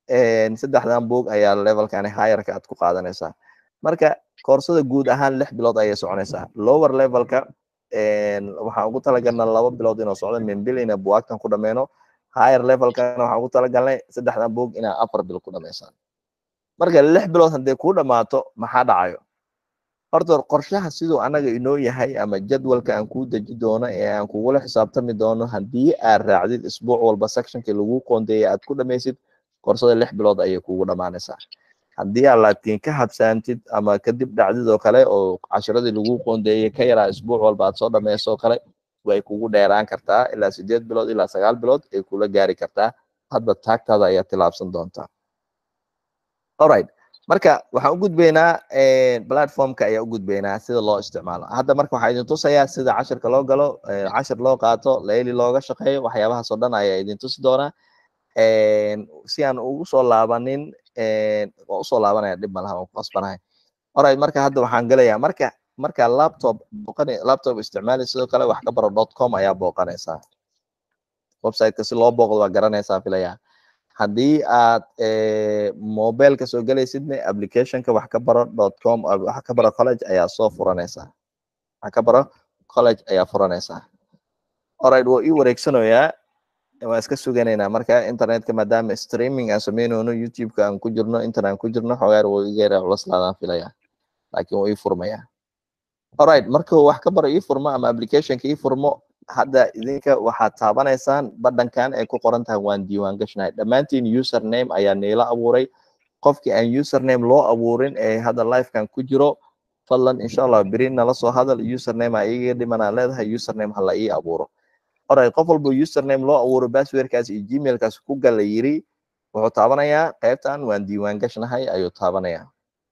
saddexdan boog ayaa levelkani higherka aad ku qaadanaysaa marka koorsada guud ahaan lix bilood ayay soconaysaa lower levelka waxaan ugu talagalnaa laba bilood inuu socdo min bil ina buwaagtan ku dhameyno higher levelkana waxaan ugu talagalnay saddexdan boog inaa afar bil ku dhamaysaan marka lix bilood haddii kuu dhammaato maxaa dhacayo horta qorshaha siduu anaga inoo yahay ama jadwalka aan kuu deji doono ee aan kugula xisaabtami doono haddii aad raacdid isbuuc walba sectionkii lagu qoondeeyay aad ku dhamaysid koorsada lix bilood ayay kugu dhammaanaysaa haddii aad laakiin ka habsaantid ama kadib dhacdid oo kale oo cashiradii lagu qoondeeyey ka yaraa isbuuc walba aad soo dhamayso kale way kugu dheeraan kartaa ilaa sideed bilood ilaa sagaal bilood ay kula gaari kartaa hadba taagtaada ayaa tilaabsan doontaa alright marka waxaan u gudbaynaa platformka ayaa u gudbaynaa sida loo isticmaalo hadda marka waxaa idin tusayaa sida cashirka loo galo cashir loo qaato layli looga shaqeeyo waxyaabahaas oo dhan ayaa idin tusi doonaa si aan ugu soo laabanin waa usoo laabanaya dhib malaha waan ku qasbanahay alright marka hadda waxaan gelayaa marka marka laptop booqan laptop isticmaali sidoo kale wax ka baro dot com ayaa booqanaysaa websiteka si loo booqdo waa garanaysaa filaya haddii aad mobileka soo gelaysidna applicationka wax ka baro dot com wax ka baro college ayaa soo furanaysaa wax ka baro college ayaa furanaysaa alright waa ii wareegsanayaa waa iska suganaynaa marka internetka maadaama streaming aan sameynayno youtubeka aan ku jirno internet aan ku jirno xogaar wuu iga yara culaslaadaan filaya laakiin wuu ii furmayaa alright marka wax ka baro ii furmo ama applicationka ii furmo hadda idinka waxaad taabanaysaan badhankan ay ku qoran tahay waan diiwaan gashnahay dhammaantiin username ayaa niila abuuray qofkii aan username loo abuurin ee hadda lifekan ku jiro fadlan insha allah beri nala soo hadal username aa iiga dhimanaa leedahay username hala ii abuuro alright qof walba username loo abuuro passwordkaas iyo gmailkaas ku gala yiri wuxuu taabanayaa qaybtan waan diiwaan gashnahay ayuu taabanayaa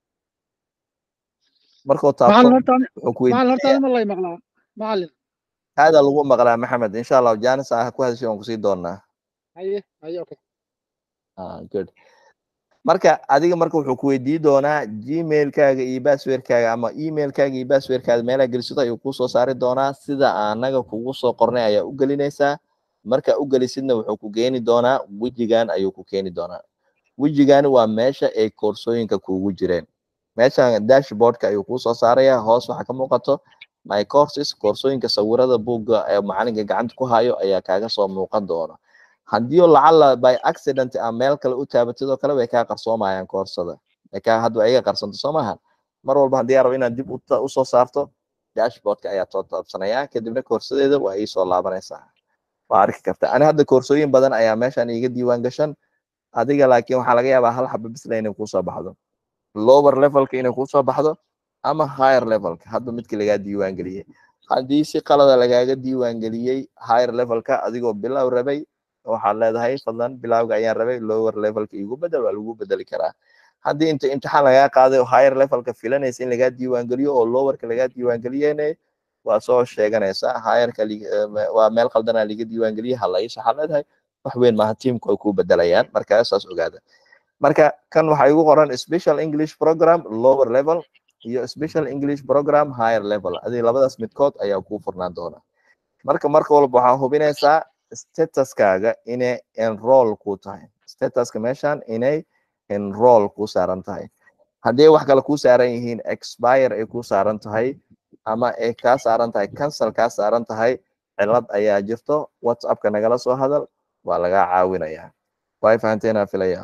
markuu taabto wuxuu ku macalin hada lagu maqlaa maxamed insha allah janis ah ku hadashay waan kusii doonaa haye haye okay good marka adiga marka wuxuu ku weydii doonaa gmailkaaga iyo passwordkaaga ama emailkaaga iyo passwordkaaga meelaa gelisato ayuu kusoo saari doonaa sida anaga kugu soo qornay ayaa u gelinaysaa marka u gelisidna wuxuu ku keeni doonaa wejigan ayuu ku keeni doonaa wejigani waa meesha ay koorsooyinka kuugu jireen meeshan dashboardka ayuu kusoo saaraya hoos waxaa ka muuqato my courses koorsooyinka sawirada buugga ee macalinka gacanta ku hayo ayaa kaaga soo muuqan doona haddii lacala by accident a meel kale u taabatid oo kale way kaa qarsoomayaan koorsada kaa hadda iga qarsanto soo maaha mar walba haddii aa rabo inaad dib usoo saarto dashboardka ayaa soo taabsanaya kadibna koorsadeeda waa iisoo laabanaysaa waa arki karta ani hadda koorsooyin badan ayaa meeshan iiga diiwaan gashan adiga laakiin waxaa laga yaabaa hal xaba bisla inay kusoo baxdo lower levelka inay kusoo baxdo ama higher levelka hadba midki lagaa diiwaan geliyey haddii si qalada lagaaga diiwaan geliyey higher levelka adigoo bilow rabay waxaad leedahay fadlan bilowga ayaan rabay lower levelka igu bedel waa lagu bedeli karaa haddii inta imtixaan lagaa qaaday oo higher levelka filanaysa in lagaa diiwaan geliyo oo lowerka lagaa diiwaan geliyene waa soo sheeganaysaa higherka waa meel qaldanaa liga diiwaan geliye halays waxaad leedahay wax weyn maaha tiimku ay ku bedelayaan marka saas ogaada marka kan waxaa igu qoran special english program lower level iyo special english program higher level adi labadaas midkood ayaa kuu furnaan doona marka marka walba waxaa hubinaysaa statuskaaga inay enroll ku tahay statuska meeshan inay enroll ku saaran tahay haddii wax kale ku saaran yihiin expire ay ku saaran tahay ama ay kaa saaran tahay cancel kaa saaran tahay cilad ayaa jirto whatsappka nagala soo hadal waa lagaa caawinayaa way fahanteena filaya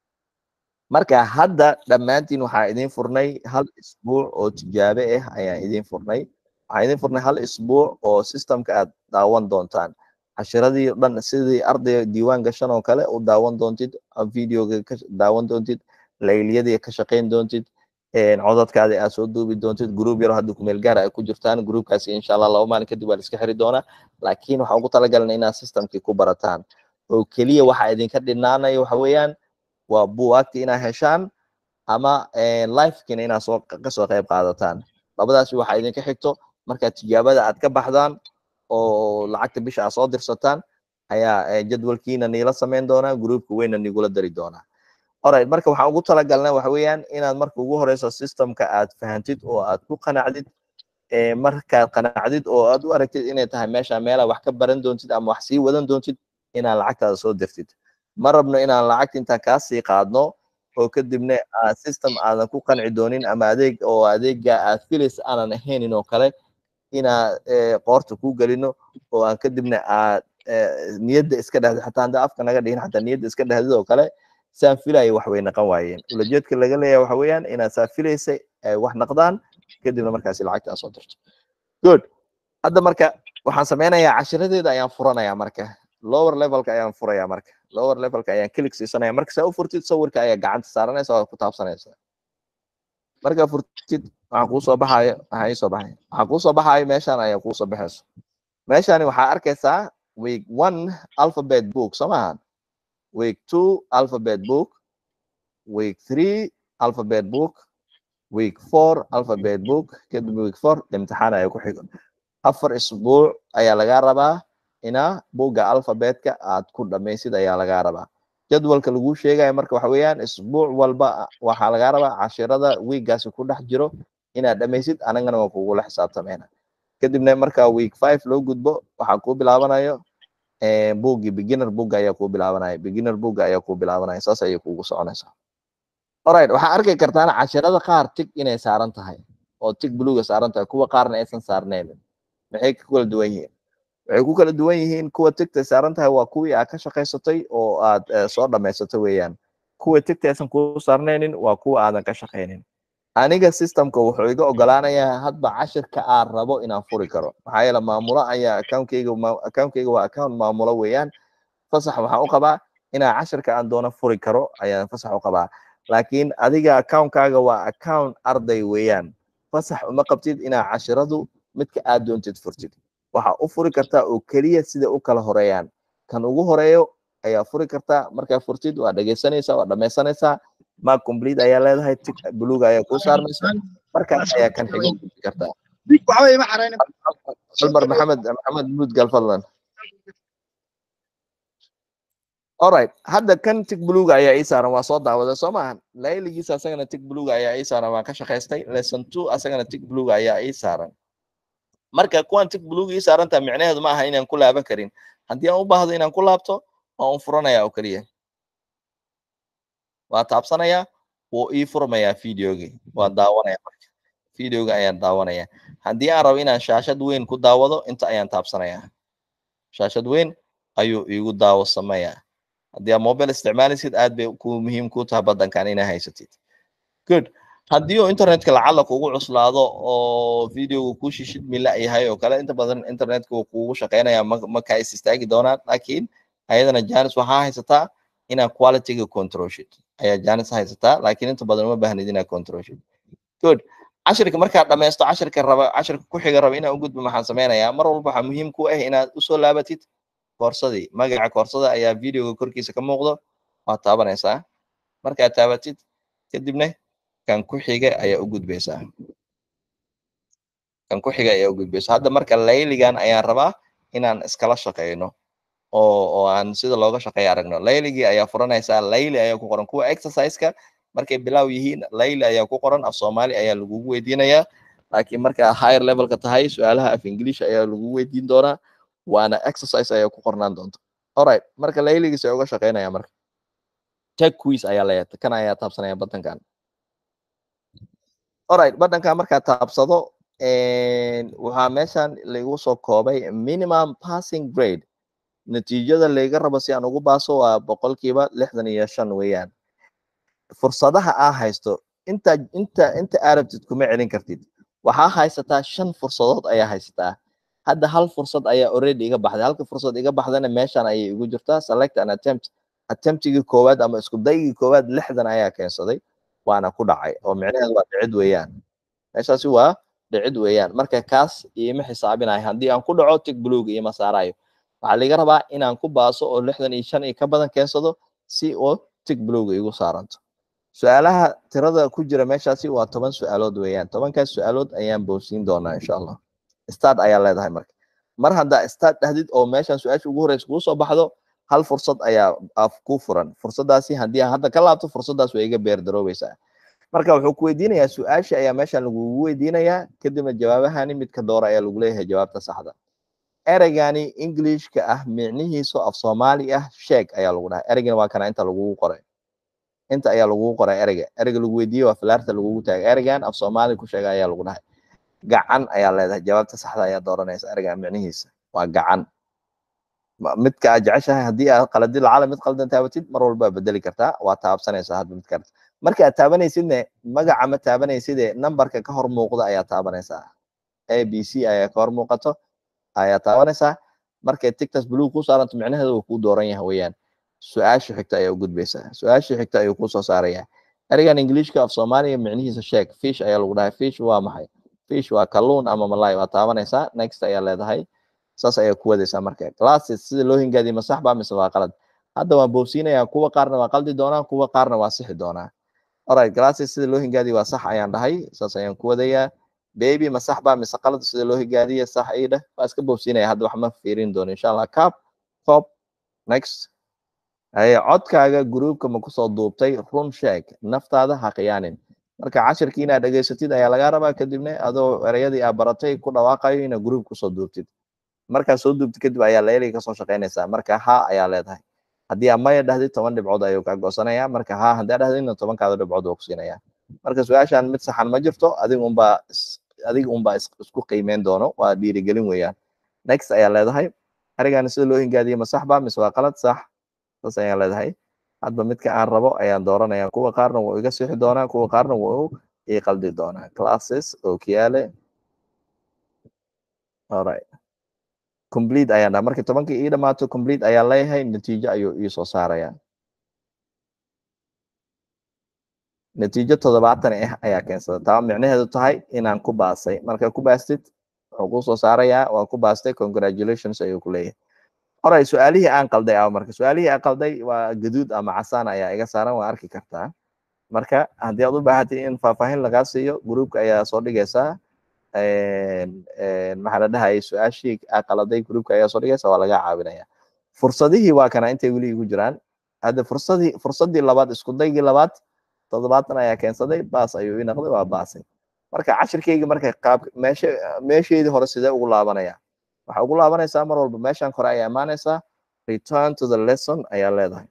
marka hadda dhammaantiin waxaa idin furnay hal isbuuc oo tijaabe ah ayaan idin furnay waxaa idin furnay hal isbuuc oo systemka aad daawan doontaan cashiradii dhan sidii ardayga diiwaan gashan oo kale u daawan doontid videoga ka daawan doontid layliyadii ka shaqayn doontid codadkaadi aad soo duubi doontid group yaro hadda kumeel gaar ay ku jirtaan groupkaasi insha allah laba maalin kadib waa la iska xiri doonaa laakiin waxaan ugu talagalnay inaad systemkii ku barataan oo keliya waxa idinka dhinaanaya waxa weeyaan waa buwaagti inaad heshaan ama lifekina inaad soo kasoo qayb qaadataan labadaasi waxaa idinka xigto markaad tijaabada aad ka baxdaan oo lacagta bisha aad soo dirsataan ayaa jadwalkiina niila samayn doonaa groupka weyna nigula dari doonaa alright marka waxaan ugu talagalnay waxa weeyaan inaad marka ugu horeyso systemka aad fahantid oo aad ku qanacdid markaad qanacdid oo aad u aragtid inay tahay meesha meelaa wax ka baran doontid ama wax sii wadan doontid inaad lacagtaada soo dirtid ma rabno inaan lacagta intaan kaa sii qaadno oo kadibna system aadan ku qanci doonin ama adeeg oo adeega aad filays aanan ahaynin oo kale inaa qoorta ku gelino oo aan kadibna aad niyadda iska dhahdo xataa hadda afka naga dhihin xataa niyadda iska dhahdid oo kale saan filayo wax way naqan waayeen ulajeedka laga leeyahay waxa weeyaan inaad saa filaysay ay wax naqdaan kadibna markaasi lacagta aad soo dirto good hadda marka waxaan sameynayaa cashiradeeda ayaan furanayaa marka lower levelka ayaan furayaa marka lower levelka ayaan click siisanaya marka saa u furtid sawirka ayaa gacanta saaranaysa oo ku taabsanaysa markaa furtid waxaan kuu soo baxayo waxaa ii soo baxaya waxaa kuu soo baxayo meeshaan ayaa kuu soo baxayso meeshaani waxaa arkaysaa week one alphabet book soo maahan week two alphabet book week three alphabet book week four alphabet book kadib week four imtixaan ayaa ku xigo afar isbuuc ayaa lagaa rabaa inaa buugga alphabetka aad ku dhamaysid ayaa lagaa rabaa jadwalka lagu sheegaya marka waxa weeyaan isbuuc walba waxaa lagaa rabaa cashirada wiiggaasi ku dhex jiro inaad dhamaysid anagana waa kugula xisaabtameyna kadibna marka week five loo gudbo waxaa kuu bilaabanayo buuggii beginner boogga ayaa kuu bilaabanaya beginner boogga ayaa kuu bilaabanaya saas ayay kugu soconaysaa alright waxaa arki kartaan cashirada qaar tig inay saaran tahay oo tig buluuga saaran tahay kuwa qaarna aysan saarnaynin maxay ku kala duwan yihiin waxay ku kala duwan yihiin kuwa tigtay saaran tahay waa kuwii aad ka shaqaysatay oo aad soo dhamaysatay weeyaan kuwa tigta aysan kuu saarnaynin waa kuwa aadan ka shaqaynin aniga systemka wuxuu iga ogolaanayaa hadba cashirka aan rabo inaan furi karo maxaa yeele maamulo ayaa accountkeyga accountkeyga waa account maamulo weeyaan fasax waxaan u qabaa inaan cashirka aan doono furi karo ayaan fasax u qabaa laakiin adiga accountkaaga waa account arday weeyaan fasax uma qabtid inaa cashiradu midka aad doontid furtid waxaa u furi kartaa oo keliya sida u kala horeeyaan kan ugu horeeyo ayaa furi kartaa markaa furtid waa dhegeysanaysaa waa dhamaysanaysaa mark complete ayaa leedahay tig buluuga ayaa kuu saarmaysa markaas ayaa kan xigo gudbi kartaa cumar maxamed maxamed muudgal fadlan alright hadda kan tig buluuga ayaa ii saaran waa soo daawaday soo maahan layligiisa asagana tig buluuga ayaa ii saaran waan ka shaqaystay lesson two asagana tig buluuga ayaa ii saaran marka kuwan tig buluuga ii saarantaa micnaheedu ma aha inaan ku laaban karin haddii aan u baahdo inaan ku laabto waan u furanayaa oo keliya waa taabsanayaa wuu ii furmayaa videogii waa daawanaya marka videoga ayaan daawanaya haddii aan rabo inaan shaashad weyn ku daawado inta ayaan taabsanayaa shaashad weyn ayuu iigu daawo sameeyaa haddii aad mobile isticmaalaysid aad bay ku muhiim ku tahay badankan inaa haysatid good haddii uu internetka lacala kugu cuslaado oo videoga ku shishid mila yahay oo kale inta badan internetka wuu kugu shaqeynaya ma ka is istaagi doonaan laakiin ayadana janis waxaa haysataa inaad qualityga controlshid ayaa janis haysataa laakiin inta badan uma baahnid inaad controlshid good cashirka markaad dhamaysto cashirka raba cashirka ku xiga raba inaan u gudbo maxaan sameynayaa mar walba waxaa muhiim ku ah inaad usoo laabatid koorsadii magaca koorsada ayaa videoga korkiisa ka muuqdo waad taabanaysaa markaad taabatid kadibna kan ku xiga ayaa u gudbaysaa kan ku xiga ayaa u gudbaysa hadda marka layligan ayaan rabaa inaan iskala shaqeyno oo oo aan sida looga shaqeeya aragno layligii ayaa furanaysaa layli ayaa ku qoran kuwa exerciseka markay bilaaw yihiin layli ayaa ku qoran af soomaali ayaa lagugu weydiinayaa laakiin marka higher levelka tahay su-aalaha af english ayaa lagu weydiin doonaa waana exercise ayaa ku qornaan doonta alright marka layligiis ay uga shaqeynaya marka tech quiz ayaa leeyahay kan ayaa taabsanaya badankan alright badankan markaa taabsado waxaa meeshan lagu soo koobay minimum passing grade natiijada layga rabo si aan ugu baaso waa boqolkiiba lixdan iyo shan weeyaan fursadaha aa haysto inta inta inta arabtid kuma celin kartid waxaa haysataa shan fursadood ayaa haysataa hadda hal fursad ayaa already iga baxday halka fursad iga baxdana meeshan ayay igu jirtaa select an attempt attemptigii koowaad ama isku daygii koowaad lixdan ayaa keensaday waana ku dhacay oo micnaheedu waa dhicid weeyaan meeshaasi waa dhicid weeyaan marka kaas iima xisaabinayo haddii aan ku dhaco tig buluuga iima saarayo waxaa laga rabaa inaan ku baaso oo lixdan iyo shan iyo ka badan keensado si oo tig buluuga igu saaranto su-aalaha tirada ku jira meeshaasi waa toban su-aalood weeyaan tobankaas su-aalood ayaan boosiin doonaa insha allah start ayaa leedahay marka mar haddaa start dhahdid oo meeshan su-aasha ugu horeysa kuu soo baxdo hal fursad ayaa ku furan fursadaasi haddii aan hadda ka laabto fursadaas way iga beerdaroobeysaa marka wuxuu ku weydiinayaa su-aasha ayaa meeshan lagugu weydiinayaa kadibna jawaabahani midka doora ayaa lagu leeyahay jawaabta saxda ereygani englishka ah micnihiisu af soomaali ah sheeg ayaa lagu dhahay ereygani waa kana inta lagugu qoray inta ayaa lagugu qoray ereyga ereyga lagu weydiiyey waa filaarta lagugu taagay ereygan af soomaali ku sheega ayaa lagu dhahay gacan ayaa leedahay jawaabta saxda ayaa dooranaysa ereyga micnihiisa waa gacan midka aad jeceshahay haddii aad qaladid lacala mid qaldan taabatid mar walba waa bedeli kartaa waa taabsanaysaa hadba mid karta marka aad taabanaysidne magaca ma taabanayside nambarka ka hor muuqda ayaa taabanaysaa a b c ayaa ka hor muuqato ayaa taabanaysaa markay tictas blue ku saaranto micnaheedu uu kuu dooran yahay weeyaan su-aasha xigta ayaa u gudbaysaa su-aasha xigta ayuu kusoo saaraya ereygan ingiliishka af soomaaliya micnihiisa sheeg fish ayaa lagu dhahay fish waa maxay fish waa kalluun ama malay waa taabanaysaa next ayaa leedahay saas ayaa ku wadaysaa marka classes sida loo hingaadiyo ma sax baa mise waa qalad hadda waan boobsiinayaa kuwa qaarna waa qaldi doonaa kuwa qaarna waa sixi doonaa alright classes sida loo hingaadiyo waa sax ayaan dhahay saas ayaan ku wadayaa baby ma sax baa mise qalad sida loo hingaadiyo sax ii dheh waa iska boobsiinaya hadda wax ma fiirin doono insha allah cap cop next haye codkaaga gruubka ma kusoo duubtay run sheeg naftaada ha khiyaanin marka cashirkii inaad dhegaysatid ayaa lagaa rabaa kadibna adoo ereyadii aad baratay ku dhawaaqayo inaad gruub kusoo duubtid markaad soo duubtid kadib ayaa layliga kasoo shaqaynaysaa marka ha ayaa leedahay haddii aad maya dhahdid toban dhibcood ayuu kaa goosanaya marka ha haddii aad dhahdidna tobankaada dhibcood waa ku siinaya marka su-aashan mid saxan ma jirto adiga unbaa adiga unbaa isku qiimeyn doono waa dhiirigelin weeyaan next ayaa leedahay ereygan sida loo hingaadiye ma sax ba mise waa qalad sax saas ayaan leedahay hadba midka aan rabo ayaan dooranaya kuwa qaarna wuu iga sixi doonaa kuwa qaarna wuu ii qaldi doonaa classes okiyaale alright complete ayaan dhaha markii tobankii ii dhamaato complete ayaan leeyahay natiijo ayuu ii soo saaraya natiijo toddobaatan ah ayaa keensada taa micnaheedu tahay inaan ku baasay marka ku baastid wuxuu kusoo saarayaa waa ku baastay congratulations ayuu ku leeyahay oray su-aalihii aan qalday a marka su-aalihii aan qalday waa gaduud ama casaan ayaa iga saaran waa arki kartaa marka haddii aad u baahatay in faahfaahin lagaa siiyo gruupka ayaa soo dhigaysaa maxaa la dhahayay su-aashii aa qaladay gruupka ayaa soo dhigaysa waa laga caawinaya fursadihii waa kana intay weli igu jiraan hadda fursadii fursadii labaad isku daygii labaad toddobaatan ayaa keensaday baas ayuu ii noqday waa baasay marka cashirkeyga marka qaab meesha meesheedii hore sidee ugu laabanaya waxaa ugu laabanaysaa mar walba meeshan kore ayaa imaanaysaa return to the lesson ayaa leedahay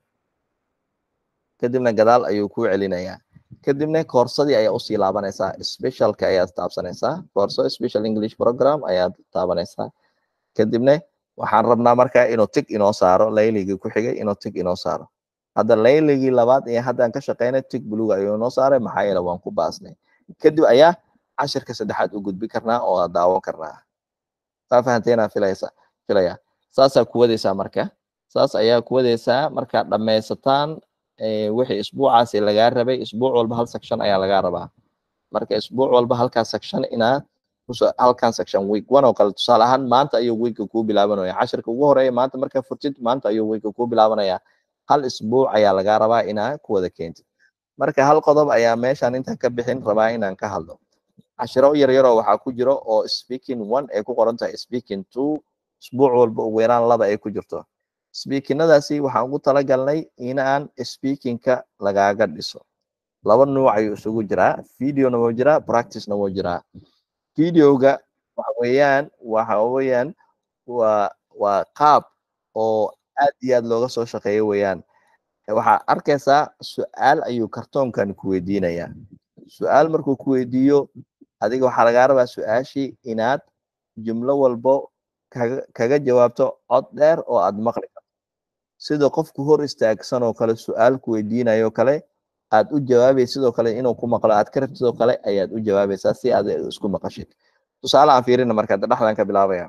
kadibna gadaal ayuu kuu celinayaa kadibna koorsadii ayaa usii laabanaysaa specialka ayaad taabsanaysaa koorso special english program ayaad taabanaysaa kadibna waxaan rabnaa marka inuu tig inoo saaro layligii ku xigay inuu tig inoo saaro hadda layligii labaad iyo haddaan ka shaqeynay tig buluga ayuu inoo saaray maxaa yeele waan ku baasnay kadib ayaa cashirka saddexaad u gudbi karnaa oo aad daawan karnaa saa fahanteena filaysa filaya saasaa ku wadaysaa marka saas ayaa ku wadaysaa markaad dhammaysataan wixii isbuucaasi lagaa rabay isbuuc walba hal section ayaa lagaa rabaa marka isbuuc walba halkaa section inaad halkan section week one oo kale tusaale ahaan maanta ayuu weeka kuu bilaabanaya cashirka ugu horeeya maanta markaa furtid maanta ayuu weeka kuu bilaabanaya hal isbuuc ayaa lagaa rabaa inaa ku wada keentid marka hal qodob ayaa meeshan intaan ka bixin rabaa inaan ka hadlo cashiro yaryaroo waxaa ku jiro oo speaking one ay ku qoran tahay speaking two isbuuc walba ugu yaraan laba ay ku jirto speakinadaasi waxaan ugu talagalnay inaan speakingka lagaaga dhiso laba nuuc ayuu isugu jiraa videona wuu jiraa practicena wuu jiraa videoga waxa weeyaan waxa weeyaan waa waa qaab oo aad iyo aad looga soo shaqeeyo weeyaan waxaa arkaysaa su-aal ayuu kartoonkan ku weydiinayaa su-aal markuu ku weydiiyo adiga waxaa lagaa rabaa su-aashii inaad jumlo walbo kaga kaga jawaabto cod dheer oo aad maqli karto sida qofku hor istaagsan oo kale su-aal ku weydiinayo kale aad u jawaabaysa sidoo kale inuu ku maqlo aad ka rabtid oo kale ayaad u jawaabaysaa si aad isku maqashid tusaale aan fiirina marka dhexdan ka bilaabaya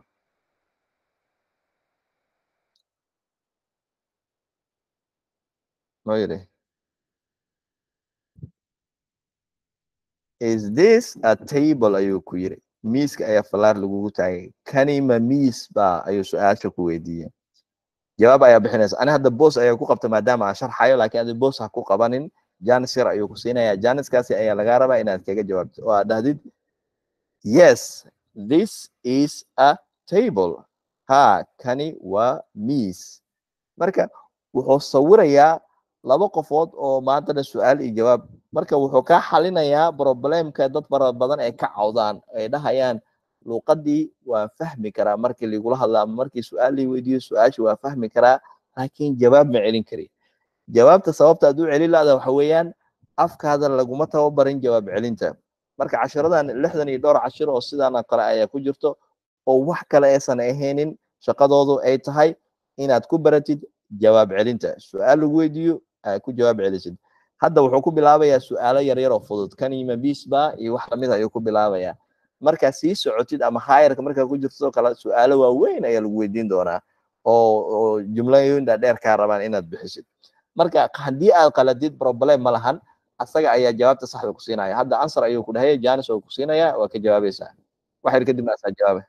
noo yidhi is this a table ayuu ku yiri miiska ayaa falaar lagugu taagay kani ma miis ba ayuu su-aasha ku weydiiyey jawaab ayaa bixinaysa ani hadda boos ayaa ku qabta maadaama aan sharxayo laakiin adi boos ha ku qabanin janis yar ayuu ku siinaya janiskaasi ayaa lagaa rabaa inaad kaga jawaabto oo aad dhahdid yes this is a table ha kani waa miis marka wuxuu sawirayaa laba qofood oo maantana su-aal iyo jawaab marka wuxuu kaa xalinayaa problemka dad fara badan ay ka cawdaan ay dhahayaan luuqadii waan fahmi karaa markii ligula hadla ama markii su-aal lii weydiiyo su-aashii waan fahmi karaa laakiin jawaab ma celin kari jawaabta sababta aad u celin laada waxa weeyaan afkaada laguma tababarin jawaab celinta marka cashiradan lixdan iyo dhowr cashir oo sidaana kale ayaa ku jirto oo wax kale aysan ahaynin shaqadoodu ay tahay inaad ku baratid jawaab celinta su-aal lagu weydiiyo aad ku jawaab celisid hadda wuxuu ku bilaabayaa su-aalo yaryar oo fudud kan ima bisba iyo wax lamid ayuu ku bilaabayaa markaa sii socotid ama hayarka markaa ku jirtoo kale su-aalo waaweyn ayaa lagu weydiin doonaa oo oo jumlooyin dhaadheer kaa rabaan inaad bixisid marka haddii aad qaladid problem ma lahan asaga ayaa jawaabta saxda ku siinaya hadda answer ayuu ku dhahaya janis oo ku siinaya waa ka jawaabaysaa wax yar kadibna asaa jawaaba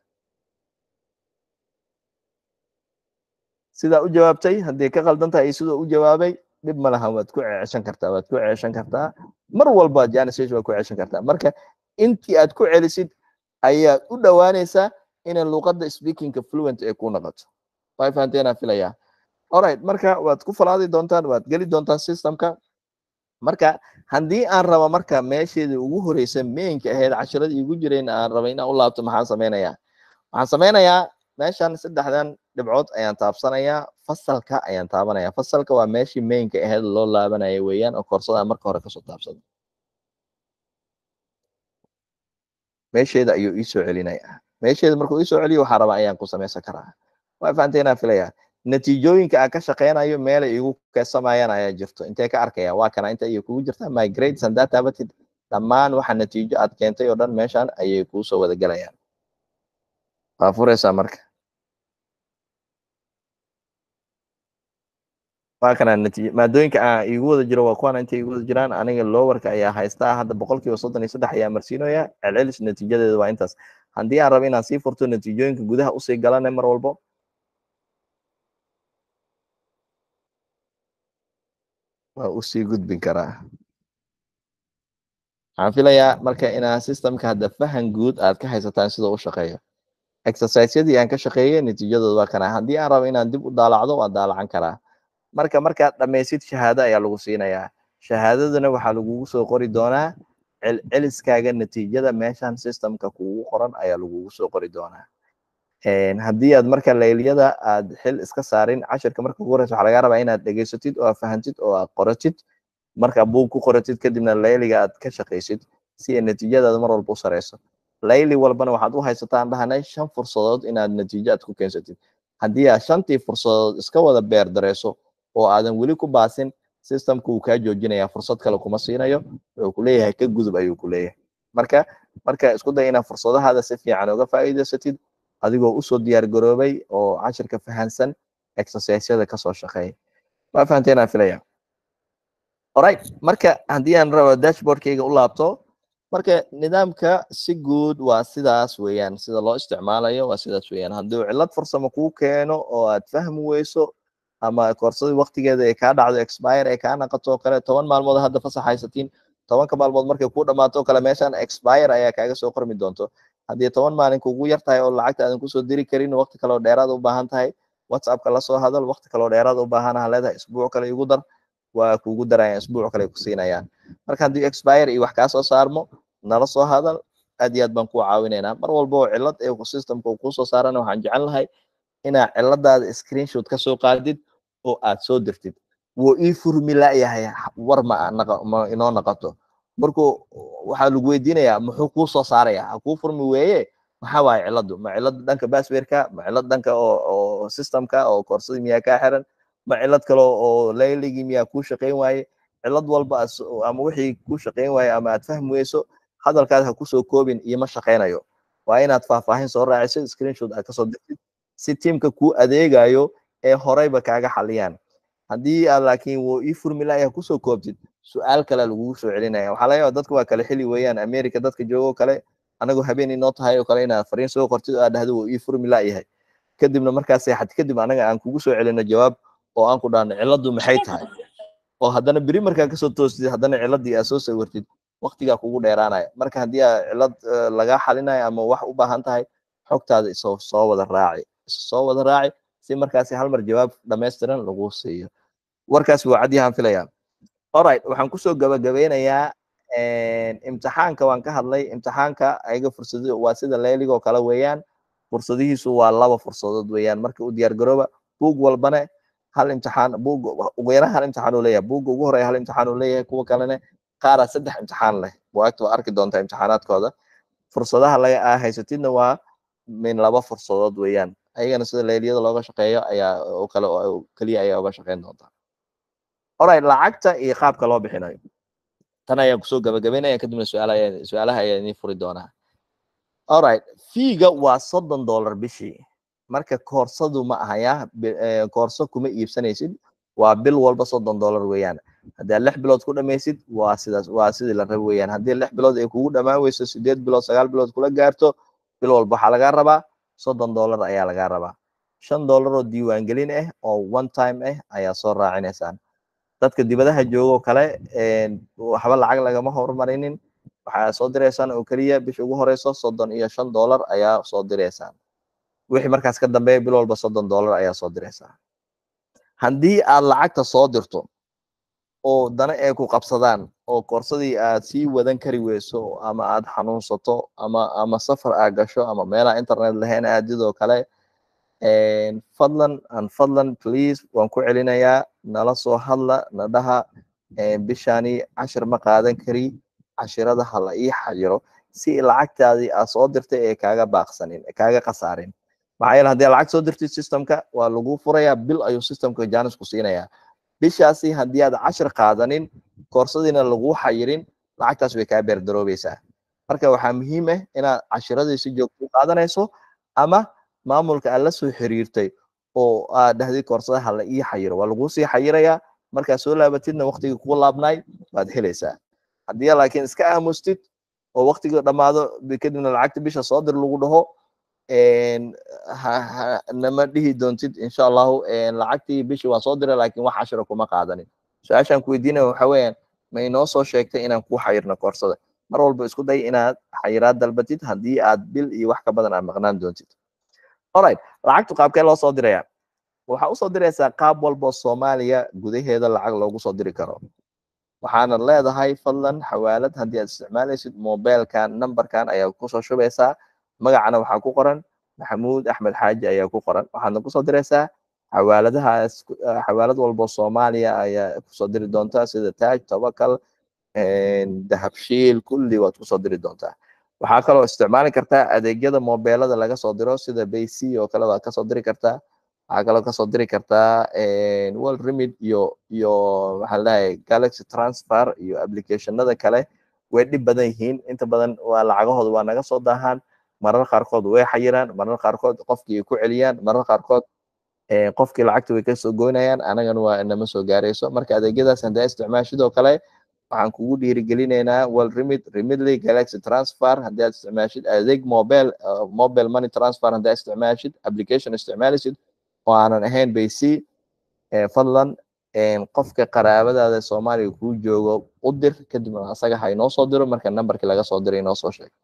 sidaa u jawaabtay haddii ka qaldan tahay iyo sidoo u jawaabay dhib ma laha waad ku ceeshan kartaa waad ku ceeshan kartaa mar walba janisation waad ku ceeshan kartaa marka intii aad ku celisid ayaad u dhowaanaysaa inay luuqadda speakingka fluent ay ku noqoto way fahanteena filayaa alright marka waad ku falaadi doontaan waad geli doontaan systemka marka haddii aan rabo marka meesheedii ugu horeysa mainka ahayd cashiradii igu jirayn aan raba inaan u laabto maxaan sameynayaa waxaan sameynayaa meeshan saddexdan dhibcood ayaan taabsanayaa fasalka ayaan taabanaya fasalka waa meeshii mainka ahayd loo laabanaya weeyaan oo koorsada marka hore kasoo taabsada meesheeda ayuu iisoo celinaya meesheeda markuu iisoo celiyo waxaa rabaa ayaan ku samaysan karaa waa fahanteynaa filaya natiijooyinka aan ka shaqeynayo meelay igu keesamayaan ayaa jirto intee ka arkaya waa kana inta ayay kugu jirtaa my grades haddaa taabatid dhammaan waxa natiijo aad keentay oo dhan meeshan ayay kuusoo wada gelayaan waa fureysaa marka waa kana natiij maadooyinka aan igu wada jiro waa kuwana intay igu wada jiraan aniga lowerka ayaa haystaa hadda boqol kiiba soddon iyo saddex ayaa marsiinaya celcelis natiijadeeda waa intaas haddii aan rabo inaan sii furto natiijooyinka gudaha usii galane mar walbo waa usii gudbin karaa waxaan filayaa marka inaa systemka hadda fahan guud aad ka haysataan sidoo u shaqeeyo exerciseyadii aan ka shaqeeyey natiijadooda waa kana haddii aan rabo inaan dib u daalacdo waan daalacan karaa marka markaad dhamaysid shahaado ayaa lagu siinayaa shahaadadana waxaa lagugu soo qori doonaa celceliskaaga natiijada meeshan systemka kugu qoran ayaa lagugu soo qori doonaa haddii aad marka layliyada aad xil iska saarin cashirka marka ugu horeysa waxaa lagaa rabaa inaad dhegeysatid oo aad fahantid oo aad qoratid marka buug ku qoratid kadibna layliga aad ka shaqaysid si ay natiijadaada mar walba u sareyso layli walbana waxaad u haysataan dhahanay shan fursadood inaad natiijo aad ku keensatid haddii aad shantii fursadood iska wada beer dareyso oo aadan weli ku baasin systemka wuu kaa joojinaya fursad kale kuma siinayo wuxuu ku leeyahay ka gudub ayuu ku leeyahay marka marka isku day inaad fursadahaada si fiican uga faa'iidaysatid adigoo usoo diyaar garoobay oo cashirka fahansan exerciseyada kasoo shaqeeya waa fahanteena filaya alright marka haddii aan rabo dashboardkayga u laabto marka nidaamka si guud waa sidaas weeyaan sida loo isticmaalayo waa sidaas weeyaan hadduu cillad farsamo kuu keeno oo aad fahmi weyso ama koorsadii waktigeeda ay kaa dhacdo expire ay kaa naqato kale toban maalmood hadda fasax haysatiin tobanka maalmood markay ku dhamaato kale meeshan expire ayaa kaaga soo qormi doonto haddii toban maalin kugu yar tahay oo lacagta aadan kusoo diri karin waqti kale oo dheeraad u baahan tahay whatsappka lasoo hadal waqti kale oo dheeraad u baahan ha leedahay isbuuc kale igu dar waa kugu darayaan isbuuc kale ku siinayaan marka haddii expire iyo wax kaa soo saarmo nala soo hadal aad iyo aad baan kuu caawinaynaa mar walba oo cillad ee systemka uu kusoo saarana waxaan jecel lahay inaa cilladaada screenshot kasoo qaadid oo aad soo dirtid wuu ii furmi la'yahay war ma ma inoo naqoto markuu waxaa lagu weydiinayaa muxuu kuu soo saaraya ha kuu furmi weeye maxaa waaye cilladu ma cillada dhanka baswerka ma cillad dhanka oo oo systemka oo koorsadii miyaa kaa xiran ma cillad kale oo layligii miyaa kuu shaqayn waaye cillad walba ama wixii kuu shaqayn waaye ama aad fahmi weyso hadalkaad ha kusoo koobin iyo ma shaqaynayo waa inaad faahfaahin soo raaciso screenshot aad kasoo dirtid si tiimka kuu adeegayo ee horeyba kaaga xaliyaan haddii aad laakiin wuu ii furmi la'yahay kusoo koobtid su-aal kale lagugu soo celinaya waxaa laga yaaba dadka waa kale xili weeyaan america dadka joogo kale anagoo habeen inoo tahay oo kale inaad fariin soo qortid oo aad dhahdo wuu ii furmi la'yahay kadibna markaas seexad kadib anaga aan kugu soo celino jawaab oo aan ku dhahno cilladdu maxay tahay oo haddana beri markaa kasoo toostid haddana cilladii aad soo sawirtid waqtigaa kugu dheeraanaya marka haddii aad cillad lagaa xalinayo ama wax u baahan tahay xogtaada isoo soo wada raaci isu soo wada raaci si markaasi hal mar jawaab dhammaystiran lagu siiyo warkaasi waa cadyahaan filaya alright waxaan kusoo gabagabeynayaa imtixaanka waan ka hadlay imtixaanka ayaga fursado waa sida leeligoo kale weeyaan fursadihiisu waa laba fursadood weeyaan marka u diyaar garooba buug walbane hal imtixaan buug ugu yaraan hal imtixaan uu leeyahay buugga ugu horeeya hal imtixaan uu leeyahay kuwa kalene qaaraa saddex imtixaan leh buwaagta waa arki doontaa imtixaanaadkooda fursadaha laga aa haysatidna waa min laba fursadood weeyaan ayagana sida leeliyada looga shaqeeyo ayaa oo kale oo keliya ayaa uga shaqeyn doontaa alright lacagta iyo qaabka loo bixinayo tan ayaan kusoo gabagabaynaya kadibna su-aal ayaa su-aalaha ayaa idin furi doonaa alright fiiga waa soddon dollar bishii marka koorsadu ma ahaya koorso kuma iibsanaysid waa bil walba soddon dollar weeyaan haddii aad lix bilood ku dhamaysid waa sidaas waa sidii la rabo weeyaan haddii lix bilood ay kugu dhamaan weyso sideed bilood sagaal bilood kula gaarto bil walba waxaa lagaa rabaa soddon dollar ayaa lagaa rabaa shan dollar oo diiwaangelin ah oo one time ah ayaa soo raacinaysaan dadka dibadaha joogo kale waxba lacag lagama horumarinin waxaa soo direysaan oo keliya bisha ugu horeyso soddon iyo shan dollar ayaa soo direysaan wixii markaas ka dambeeya bil walba soddon dollar ayaa soo direysaa haddii aad lacagta soo dirto oo dana ay ku qabsadaan oo koorsadii aad sii wadan kari weyso ama aad xanuunsato ama ama safar aad gasho ama meelaha internet lahayn aadidoo kale fadlan an fadlan please waan ku celinayaa nala soo hadla na dhaha bishani cashir ma qaadan kari cashirada ha la ii xajiro si lacagtaadii aad soo dirtay ee kaaga baaqsanin kaaga khasaarin maxaa yeele haddii lacag soo dirtid systemka waa lagu furayaa bil ayuu systemka janis ku siinayaa bishaasi haddii aad cashir qaadanin koorsadiina lagu xayirin lacagtaas way kaa beerdaroobeysaa marka waxaa muhiim ah inaad cashiradii si joogto u qaadanayso ama maamulka aad la soo xiriirtay oo aad dhahdid koorsada ha la ii xayiro waa lagu sii xayirayaa markaad soo laabatidna waqtigii kugu laabnaay waad helaysaa haddii laakiin iska aamustid oo waqtigii dhammaado kadibna lacagta bisha soo dir lagu dhaho nama dhihi doontid insha allahu lacagtii bishii waan soo diray laakiin wax cashira kuma qaadanin su-aashaan ku weydiinaya waxa weeyaan ma inoo soo sheegtay inaan ku xayirno koorsada mar walba isku day inaad xayiraad dalbatid haddii aad bil iyo wax ka badan aad maqnaan doontid alright lacagtu qaabkee loo soo diraya waxaa usoo diraysaa qaab walbo soomaaliya gudaheeda lacag loogu soo diri karo waxaana leedahay fadlan xawaalad haddii aad isticmaalaysid mobilkan numberkan ayaa kusoo shubaysaa magacana waxaa ku qoran maxamuud axmed xaaji ayaa ku qoran waxaadna kusoo diraysaa xawaaladahaas xawaalad walbo soomaaliya ayaa kusoo diri doontaa sida taaj tobakal dahabshiil kulli waad kusoo diri doontaa waxaa kaloo isticmaali kartaa adeegyada mobeelada laga soo diro sida bayc oo kale waad kasoo diri kartaa waxaa kaloo kasoo diri kartaa world remid iyo iyo maxaa ladhahay galaxy transfer iyo applicationada kale way dhib badan yihiin inta badan waa lacagahooda waa naga soo daahaan marar qaarkood way xayiraan marar qaarkood qofkii ay ku celiyaan marar qaarkood qofkii lacagta way kasoo goynayaan anagana waa inama soo gaarayso marka adeegyadaas hadaa isticmaashidoo kale waxaan kugu dhiirigelinaynaa world remid remidly galaxy transfer haddii aad isticmaashid adeeg mobile mobile money transfer haddaa isticmaashid application isticmaalisid oo aanan ahayn bayc fadlan qofka qaraabadaada soomaaliya kuu joogo u dir kadibna asaga ha inoo soo diro marka numberkii laga soo diray inoo soo sheeg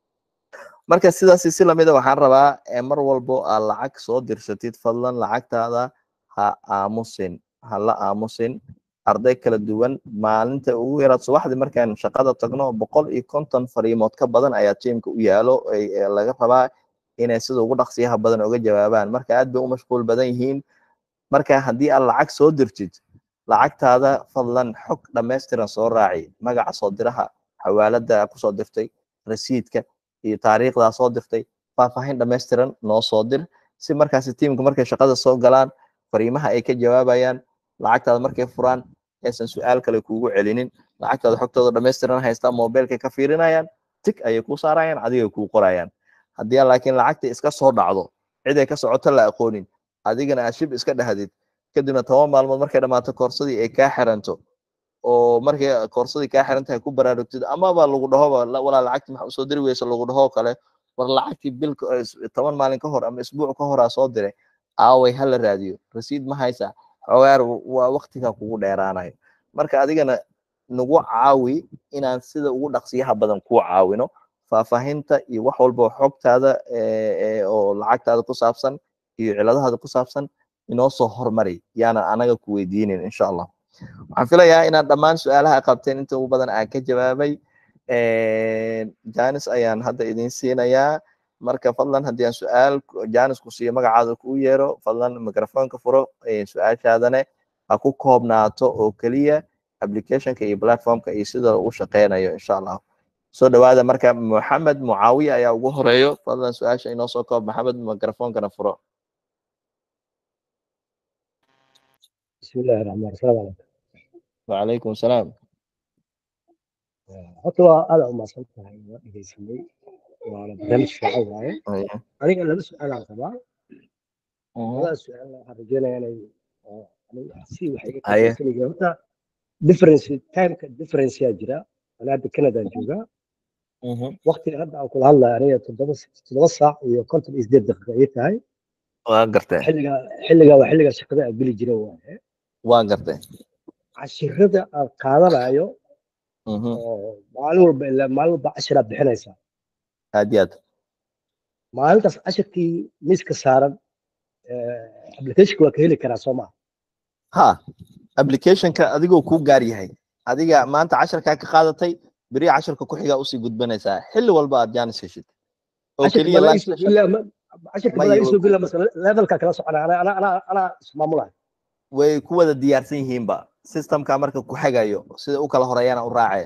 marka sidaasi si lamida waxaan rabaa mar walbo aad lacag soo dirsatid fadlan lacagtaada ha aamusin ha la aamusin arday kala duwan maalinta ugu yaraad subaxdii markaan shaqada tagno boqol iyo konton fariimood ka badan ayaa tiimka u yaalo laga rabaa inay sida ugu dhaqsiyaha badan uga jawaabaan marka aad bay u mashquul badan yihiin marka haddii aad lacag soo dirtid lacagtaada fadlan xog dhammaystiran soo raaci magaca soo diraha xawaalada kusoo dirtay rasiidka iyo taariikhdaa soo dirtay faahfaahin dhammaystiran noo soo dir si markaasi tiimka markay shaqada soo galaan fariimaha ay ka jawaabayaan lacagtaada markay furaan aysan su-aal kale kuugu celinin lacagtaada xogtooda dhammaystiran haystaa mobilkay ka fiirinayaan tig ayay kuu saarayaan adigay kuu qorayaan haddii laakiin lacagta iska soo dhacdo cid ay ka socoto la aqoonin adigana aad shib iska dhahdid kadibna toban maalmood markay dhammaato koorsadii ay kaa xiranto oo markay koorsadii kaa xiran tahay ku baraarugtid amaba lagu dhahoba walaa lacagti maxa usoo diri weysa lagu dhahoo kale war lacagtii bil toban maalin ka hor ama isbuuc ka horaa soo diray aaway hala raadiyo rasiid ma haysaa xogaar waa waktiga kugu dheeraanayo marka adigana nagu caawi inaan sida ugu dhaqsiyaha badan kuu caawino faahfaahinta iyo wax walba xogtaada oo lacagtaada ku saabsan iyo ciladahaada ku saabsan inoo soo hormari yaana anaga ku weydiinin insha allah waxaan filayaa inaad dhammaan su-aalaha qabteen inta ugu badan aan ka jawaabay janis ayaan hadda idin siinayaa marka fadlan haddii aan su-aal janis ku siiyo magacaada kuu yeero fadlan microfonka furo su-aashaadane ha ku koobnaato oo keliya applicationka iyo platformka iyo sida u shaqeynayo insha allah soo dhawaada marka moxamed mucaawiya ayaa ugu horeeyo fadlan su-aasha inoo soo koob maxamed microfonkana furo بسم الله الرحمن الرحيم السلام عليكم وعليكم السلام horta waa aada u mahadsan tahay waa dhegeysanay waana barnaamij fiican waaye aniga laba su-aalaan qabaa labada su-aal waxaan rajeynayaa inay si wax iga kasanayga horta difference timeka differenceyaa jira ana hadda canadaan joogaa waqtiga hadda aan kula hadlaya aniga toddoba toddoba saac iyo konton iyo sideed daqiiqa ii tahay waa gartay xilliga xilliga waa xilliga shaqada aan geli jiray waaye waa gartay cashirada aan qaadanayo maalin walba ilaa maalin walba cashiraa bixinaysaa aad iyo aad maalintaas cashirkii miiska saaran applicationka waa ka heli karaa soo maha ha applicationka adigoo kuu gaar yahay adiga maanta casharkaa ka qaadatay beri casharka ku xigaa usii gudbanaysaa xilli walba aad jaanis heshid oo keliya cashirka badaa isoo gela mase levelka kala socona ana ana ana ana ismaamulahay way ku wada diyaarsan yihiinba systemka marka ku xagayo sida u kala horeeyana u raacee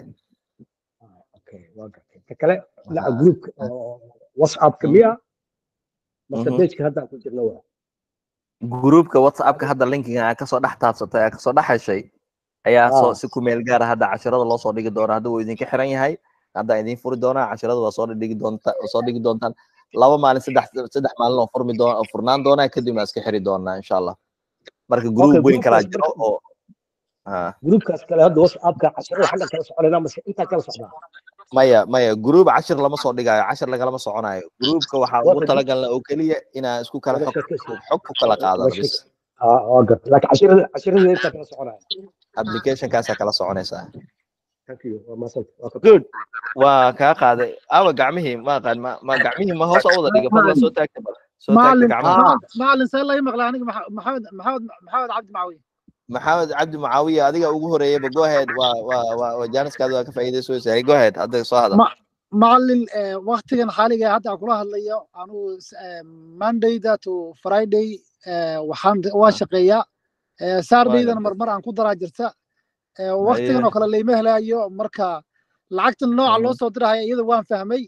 waa gartay ta kale dhinaca groupka whatsappka miya mase pageka haddaan ku jirno waa groupka whatsappka hadda linkiga aa kasoo dhex taabsatay aa kasoo dhex heshay ayaa soo si ku meel gaara hadda cashirada loo soo dhigi doona hadda wuu idinka xiran yahay hadda idin furi doonaa cashirada waa soo dhigi doonta soo dhigi doontaan laba maalin saddex saddex maalin oo furmi doona oo furnaan doonaa kadibna iska xiri doonaa insha allah marka group weyn kalaa jiro oo groupkaas kale hadda whatsappka cashirada xagga kala soconayna mase intaa kala socdaa maya maya group cashir lama soo dhigayo cashir lagalama soconayo groupka waxaa ugu talagalna oo keliya inaa isku kala xog xog ku kala qaadano bis waa garta laakiin cashirada cashirada intaa kala soconaya applicationkaasaa kala soconaysaa thank you waa mahadsan good waa kaa qaaday awa gacmihii ma aqaan ma ma gacmihii ma hoos u wada dhiga fadlan soo taagta bal soo taagta معلم gacmaha معلم سهل الله يمغلا aniga محمد محمد محمد عبد معوي maxamed cabdi mucaawiya adiga ugu horeeyayba go ahead waa waa waa waa jaaniskaada waa ka faa'iidaysoysaa go ahead hadda soo hadal Ma- معلم waqtigan xaaliga hadda aan kula hadlayo anu monday to friday waxaan waa shaqeeyaa saturdaydana marmar aan ku daraa jirta waqtigan oo kale layma helayo marka lacagtan nooca loo soo dirahaya iyada waan fahmay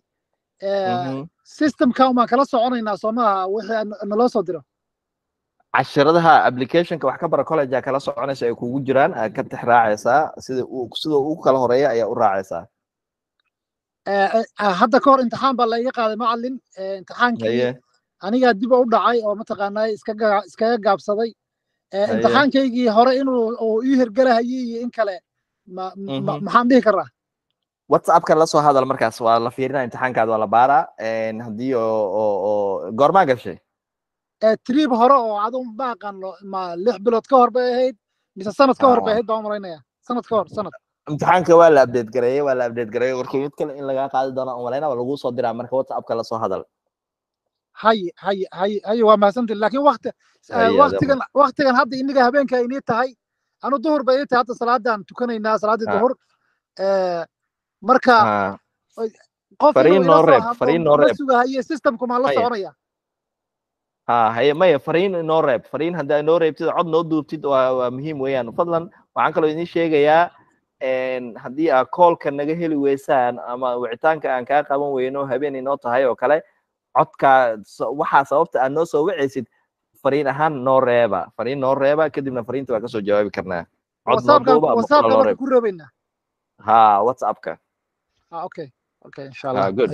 systemka umaan kala soconaynaa soo maaha wixii naloo soo diro cashiradaha applicationka wax ka bara college aa kala soconaysa ay kugu jiraan aad ka tix raacaysaa sida uu sida uu kala horeeya ayaa u raacaysaa hadda ka hor imtixaan baa laiga qaaday macalin imtixaankii anigaa dib u dhacay oo mataqaanaa iskaga iskaga gaabsaday imtixaankaygii hore inuu uu ii hirgelahayay iyo in kale ma maxaan dhihi karaa whatsappka la soo hadal markaas waa la fiirinaa imtixaankaada waa la baaraa haddii oo oo oo goormaa gashay trip hore oo adu ma aqaano ma lix bilood ka hor bay ahayd mise sanad ka hor bay ahayd baan malaynaya sanad ka hor sanad imtixaanka waa la update gareeyey waa la update gareeyey warkii mid kale in lagaa qaadi doono aan malayna waa lagu soo diraa marka whatsappka la soo hadal haye haye haye haye waa mahadsantihin laakiin wakti waktigan waktigan hadda iniga habeenka inii tahay anu duhur bay ii tahay hadda salaadaan tukanaynaa salaaddii duhur marka qof fariin noo reeb fariin noo reeb sugahaye systemku maan la soconaya ha haye maya fariin inoo reeb fariin haddaa inoo reebtid cod noo duubtid waa waa muhiim weeyaan fadlan waxaan kaloo idin sheegayaa haddii aad koolka naga heli weysaan ama wicitaanka aan kaa qaban weyno habeen inoo tahay oo kale codkaa waxaa sababta aad noo soo wicaysid fariin ahaan noo reeba fariin noo reeba kadibna fariinta waa kasoo jawaabi karnaa cod noo duuba ama qola noo reeb ku reebaynaa ha whatsappka ah okay okay insha allah good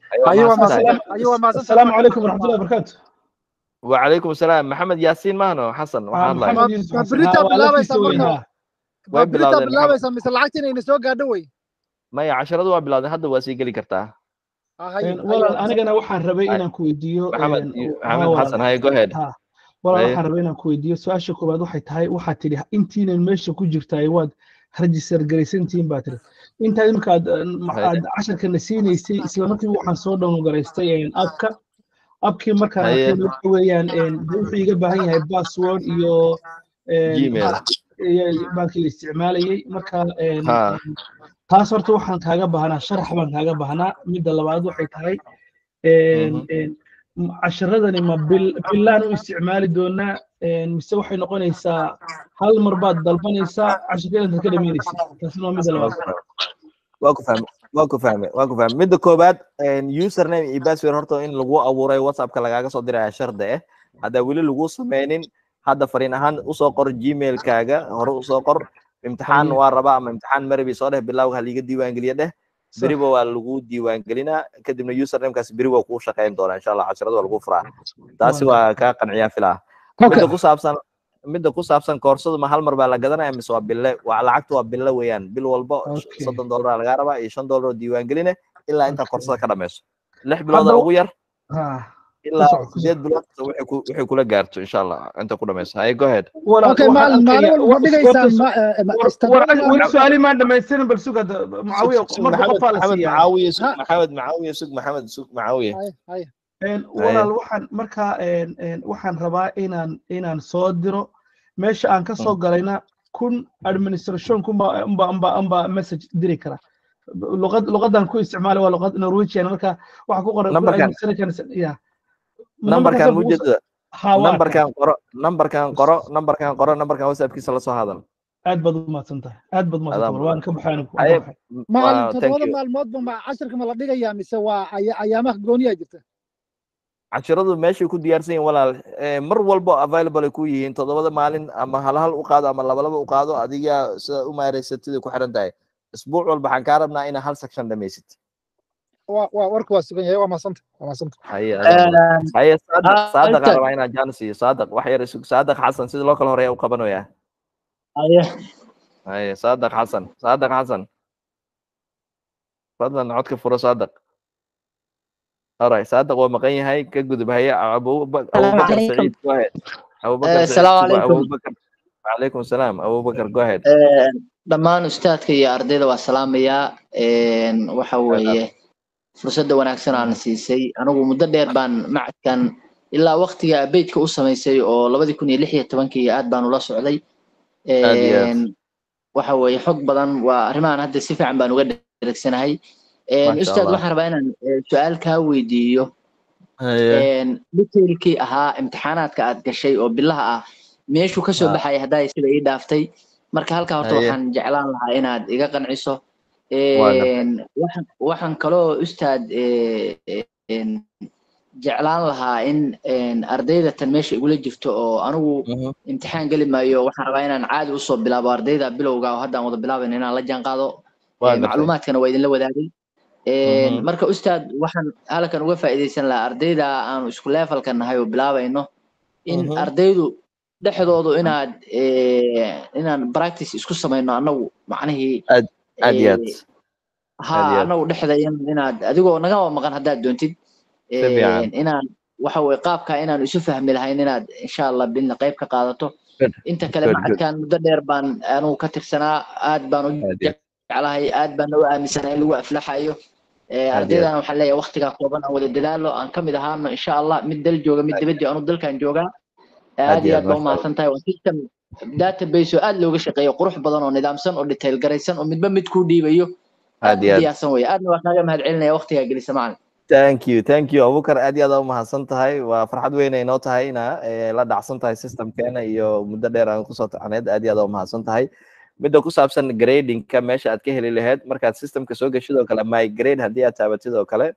السلام عليكم ورحمه الله وبركاته وعليكم السلام محمد ياسين ماهنو حسن waxaan hadlay محمد يوسف حسن بريتا بلابيسا وينها way بريتا bilaawdeen بلابيسا mise lacagta inayna soo gaadho wey maya casharadu waa bilaawdeen hadda waa sii geli kartaa walaal anigana waxaan rabay inaan ku weydiiyo maxamed maxamed xasan haye go ahead ha walaal Haye. waxaan rabay inaan ku weydiiyo su-aasha koowaad waxay tahay waxaad tidhi intiinan meesha ku jirtaay waad register garaysantihiin baa tidhi intaad imika aad Haye. aad casharkana siinaysay isla markiiba waxaan soo dhowngaraystay abka abkii markaan Haye. arkay waxa weeyaan de wuxuu iga baahan yahay password iyo Gmail. baankii la isticmaalayay marka ha taas horta waxaan kaaga baahnaa sharax baan kaaga baahnaa midda labaad waxay tahay casharadani ma bilaan u isticmaali doonaa mise waxay noqonaysaa hal mar baad dalbanaysaa casharka intaad ka dhamaynaysid taasina waa midda labaad waa ku fahme waa ku fahme waa ku fahme midda koobaad username iyo password horta in lagu abuuray whatsappka lagaaga soo diraya shardi eh haddaa weli lagu sameynin hadda fariin ahaan usoo qor gmailkaaga hore usoo qor imtixaan waa rabaa ama imtixaan marabi soo dheh bilawga haliga diiwaangeliya dheh beriba waa lagu diiwaangelinaa kadibna usernamekaas beri waa kuu shaqeyn doonaa insha allah casharada waa lagu furaa taasi waa kaa qanciyaa filaa midda ku saabsan midda ku saabsan koorsadu ma hal mar baa la gadanaya mise waa bille waa lacagtu waa bille weeyaan bil walba soddon dollar lagaa rabaa iyo shan dollar oo diiwaangeline ilaa intaa koorsada ka dhamayso lix bilooda ugu yar ilaa sideed bilood waxay kula gaarto insha allah inta ku dhamayso haye go ahead weli su-aali maan dhamaystirin bal sug hadda mucaawiya marka qofaa la maxamed siiyaa macaawiye sug maxamed macaawiye sug maxamed sug macaawiye walaal waxaan marka waxaan rabaa inaan inaan soo diro meesha aan ka soo galayna kun administration kunba amba amba amba message diri kara luqad luqadan ku isticmaali waa luqad norwegian marka waxa ku qoran kun Numberkan. administration ya nambarkan mujeda ha waa nambarkan qoro nambarkan qoro nambarkan qoro nambarkan whatsappkiisa la soo hadal aad baad u mahadsan tahay aad baad u mahadsan Adaa tahay waan ka baxaan Haye, maalin waa- thank toddobada you. maalmoodba ma casharka ma la dhigayaa mise waa aya- ayaamaha gooniyaa jirta casharadu meeshay ku diyaarsan yihiin walaal Eh, mar walbo available ay ku yihiin toddobada maalin ama hal hal u qaado ama laba laba u qaado adiga sida u maareysatida ku xiran tahay isbuuc walba waxaan kaa rabnaa inaa hal section dhamaysid waa waa warka waa sugan yahay waa mahadsanta waa mahadsanta haye adaa mudan. haye saadaq ah, saadaq aan inta- rabaa inaan jaan siiyo saadaq wax yar isug saadaq xasan sida loo kala horeeya u qabanayaa Haye. haye saadaq xasan saadaq xasan fadlan codka furo saadaq alright saadaq waa maqan yahay ka gudub haye Abuba- Salaamu abubakar calaykum. saciid go ahead abubakar Eh, saciid salaamu suba calaykum. abubakar وعليكم السلام ابو بكر جو اهيد Eh, dhammaan ustaadka iyo ardayda waa salaamayaa Een, waxa weeye fursadda wanaagsan aan siisay anigu muddo dheer baan macadkan ilaa waqtiga beydka u samaysay oo labadi kun iyo lix iyo tobankii aad baan ula socday Aad iyo aad. Een, waxa weeye xog badan waa arrimahan hadda si fiican baan uga dheregsanahay Een, Masha ustaad Allah. waxaan rabaa inaan eh, su-aal kaa weydiiyo Een, detailkii ahaa imtixaanaadka aad gashay oo bilaha ah meeshuu kasoo Ah. baxaya haddaa sida ii dhaaftay marka halkaa horta Haye. waxaan jeclaan lahaa inaad iga qanciso Waa gartay. Een, waxaan waxaan kaloo ustaad eh, een, jeclaan lahaa in een, ardayda tan meesha igula jirto oo anigu imtixaan geli maayo waxaan rabaa inaan caadi usoo bilaabo ardayda bilowga oo hadda aan wada bilaabayn inaan la jaan qaado Waa Eh, gartay. macluumaadkana waa idinla wadaagay Een, Mhm. marka ustaad waxaan halkan uga faa'iidaysan lahaa ardayda aanu isku levelka nahay oo bilaabayno in Mhm. ardaydu dhexdoodu inaad eh, inaan practice isku samayno annagu macnihii aad aad iyo aad eh, Aad iyo ha aad. annagu dhexda in- inaad adigoo naga maqan haddaad doontid Si fiican. Een, inaan waxa weye qaabka inaan isu fahmi lahayn inaad insha allah bilna qayb ka qaadato Good. inta kale Good, good. macadkan muddo dheer baan anugu ka tirsanaa aad baan u Aad iyo aad. jeclahay aad baan u aaminsanahay in lagu aflaxayo Eh, Aad iyo aad. ardaydan waxaan leeyahay waqtigaa kooban aan wada dadaalo aan kamid ahaano insha allah mid dal jooga mid dibadii anu dalkan joogaa aad iyo aad baa umahadsan tahay waa system database oo aad looga shaqeeyo qurux badan oo nidaamsan oo detail garaysan oo midba mid kuu dhiibayo aad iyo aad diyaarsan weye aadna waa kaaga mahad celinaya waqtigaa gelisa macalin thank you thank you abubakar aad iyo aad aa umahadsan tahay waa farxad weyn ay noo tahay ina eh, la dhacsan tahay systemkeena iyo muddo dheer aan kusoo tacaneed aad iyo aad aa umahadsan tahay midda ku saabsan gradingka meesha aad ka heli lahayd markaad systemka soo geshid oo kale my grade haddii aad taabatid oo kale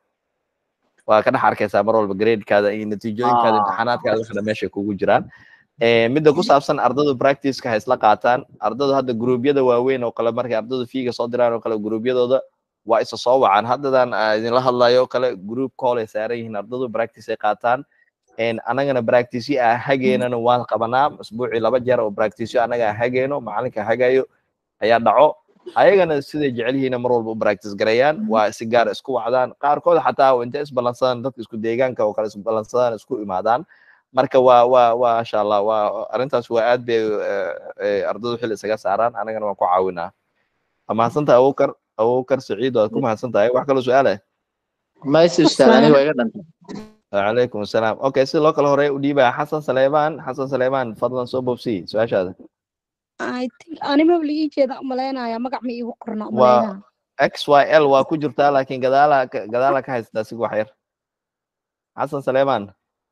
waa ka dhex arkaysaa mar walba gradekaada iyo natiijooyinkaada Ah. imtixaanaadkaada waxna meesha kugu jiraan Eh, midda ku saabsan ardadu practiceka ha isla qaataan ardadu hadda gruubyada waaweyn oo kale markay ardadu fiiga soo diraan oo kale gruubyadooda waa isa soo wacaan haddadan aa idinla hadlayo oo kale group call ay saaran yihiin ardadu practice ay qaataan En anagana practice ah hageenana waan qabanaa usbuucii laba jeer oo practice anaga aan hageeno macalinka hagayo ayaa dhaco ayagana siday jecel yihiin mar walba u practice gareeyaan waa si gaar isku wacdaan qaarkood xataa intay isbalansadaan dadka isku deegaanka oo kale isbalansadaan isku imaadaan marka waa waa waa insha allah waa arrintaas waa aad bay eh, eh, ardadu xil isaga saaraan anagana waan ku caawinaa waa mahadsantahay abubakar abubakar saciid waad ku mahadsan tahay wax kaloo su-aale mayse ustaad aniga waa iga dhantay وعليكم السلام اوكي سي لوكال هوري وديبا حسن سليمان حسن سليمان فضلا سو بوبسي سؤال هذا I think anima la ii jeeda umalaynaya magac ma iigu qorna waa umalaynaya x y l waa ku jirtaa laakiin gadaala ka- gadaala ka haystaa sig wax yar xasan saleeman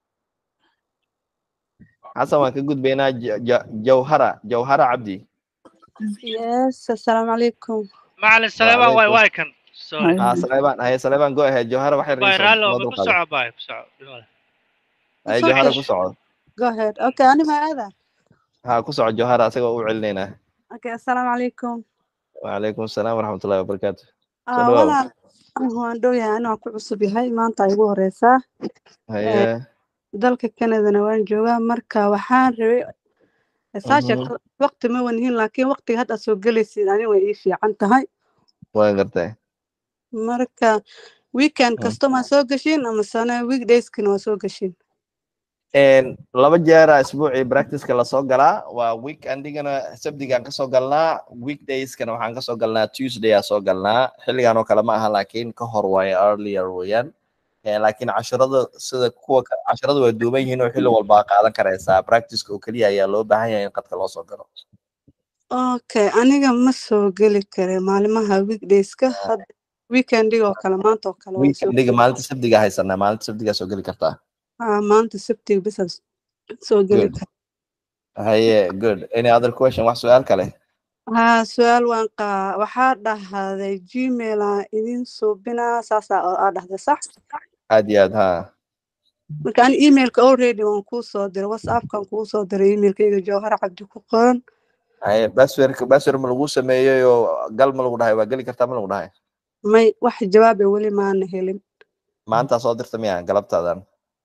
xasan waan ka gudbaynaa Ja- Ja- jawhara jawhara cabdi Yes, assalamu alaikum. macalin saleebaan waay waay kan sorry ha saleeman haye saleeman go ahead jawhara wax yar waay iisoo raallo noo ma ku dulqaada soco baay ku soco dhimada haye Soo jawhara ku celish. soco Go ahead. Okay, ani ma aada. ha ku soco jawhara asagoo u celinaynaa Okay, assalamu alaikum. وعليكم السلام ورحمة الله وبركاته soo Ah, dhawaw walaal anigu waan dhow yahay anaa ku cusub yahay maanta ay igu horeysaa Eh, haye dalka Canadana waan joogaa marka waxaan rabay saa mhm, sheegto waqti ma wanihin laakiin waqtiga hadda aad soo gelaysid ani way ii fiican tahay waan gartay marka weekend Mm. kasta ma soo gashin ama sana weekdayskina waa soo gashin Een, laba jeera isbuucii practiceka lasoo galaa waa weekendigana sabdigaan kasoo galnaa weekdayskana waxaan kasoo galnaa tuesday aa soo galnaa xilligan oo kale ma aha laakiin ka hor waaye earlier weeyaan Eh, laakiin casharada sida kuwa ka- casharada waa duuban yihiin oo xilli walba qaadan karaysaa practiceka oo keliya ayaa loo baahan yahay in qadka loo soo galo okay aniga ma soo geli kare maalimaha weekdayska hadda weekendiga oo kale maanta oo kale waan soo weekendiga geli maalinta sabdiga haysanaa maalinta sabdigaa soo geli kartaa ah maanta sabtiga bisa soo geli good kara haye good any other question wax su-aal kale haa su-aal waan qaa waxaa dhahday gmail aan idin suubinaa saasaa oo aa dhahday sax aad iyo aad ha marka ani emailka already waan kuu soo diray whatsappkan kuu soo diray emailkayga jawhar cabdi ku qoran haye baswerka baswer ma lagu sameeyey oo gal ma lagu dhahay waa geli kartaa ma lagu dhahay may wax jawaaba weli maana helin maanta soo dirta miya galabtaadan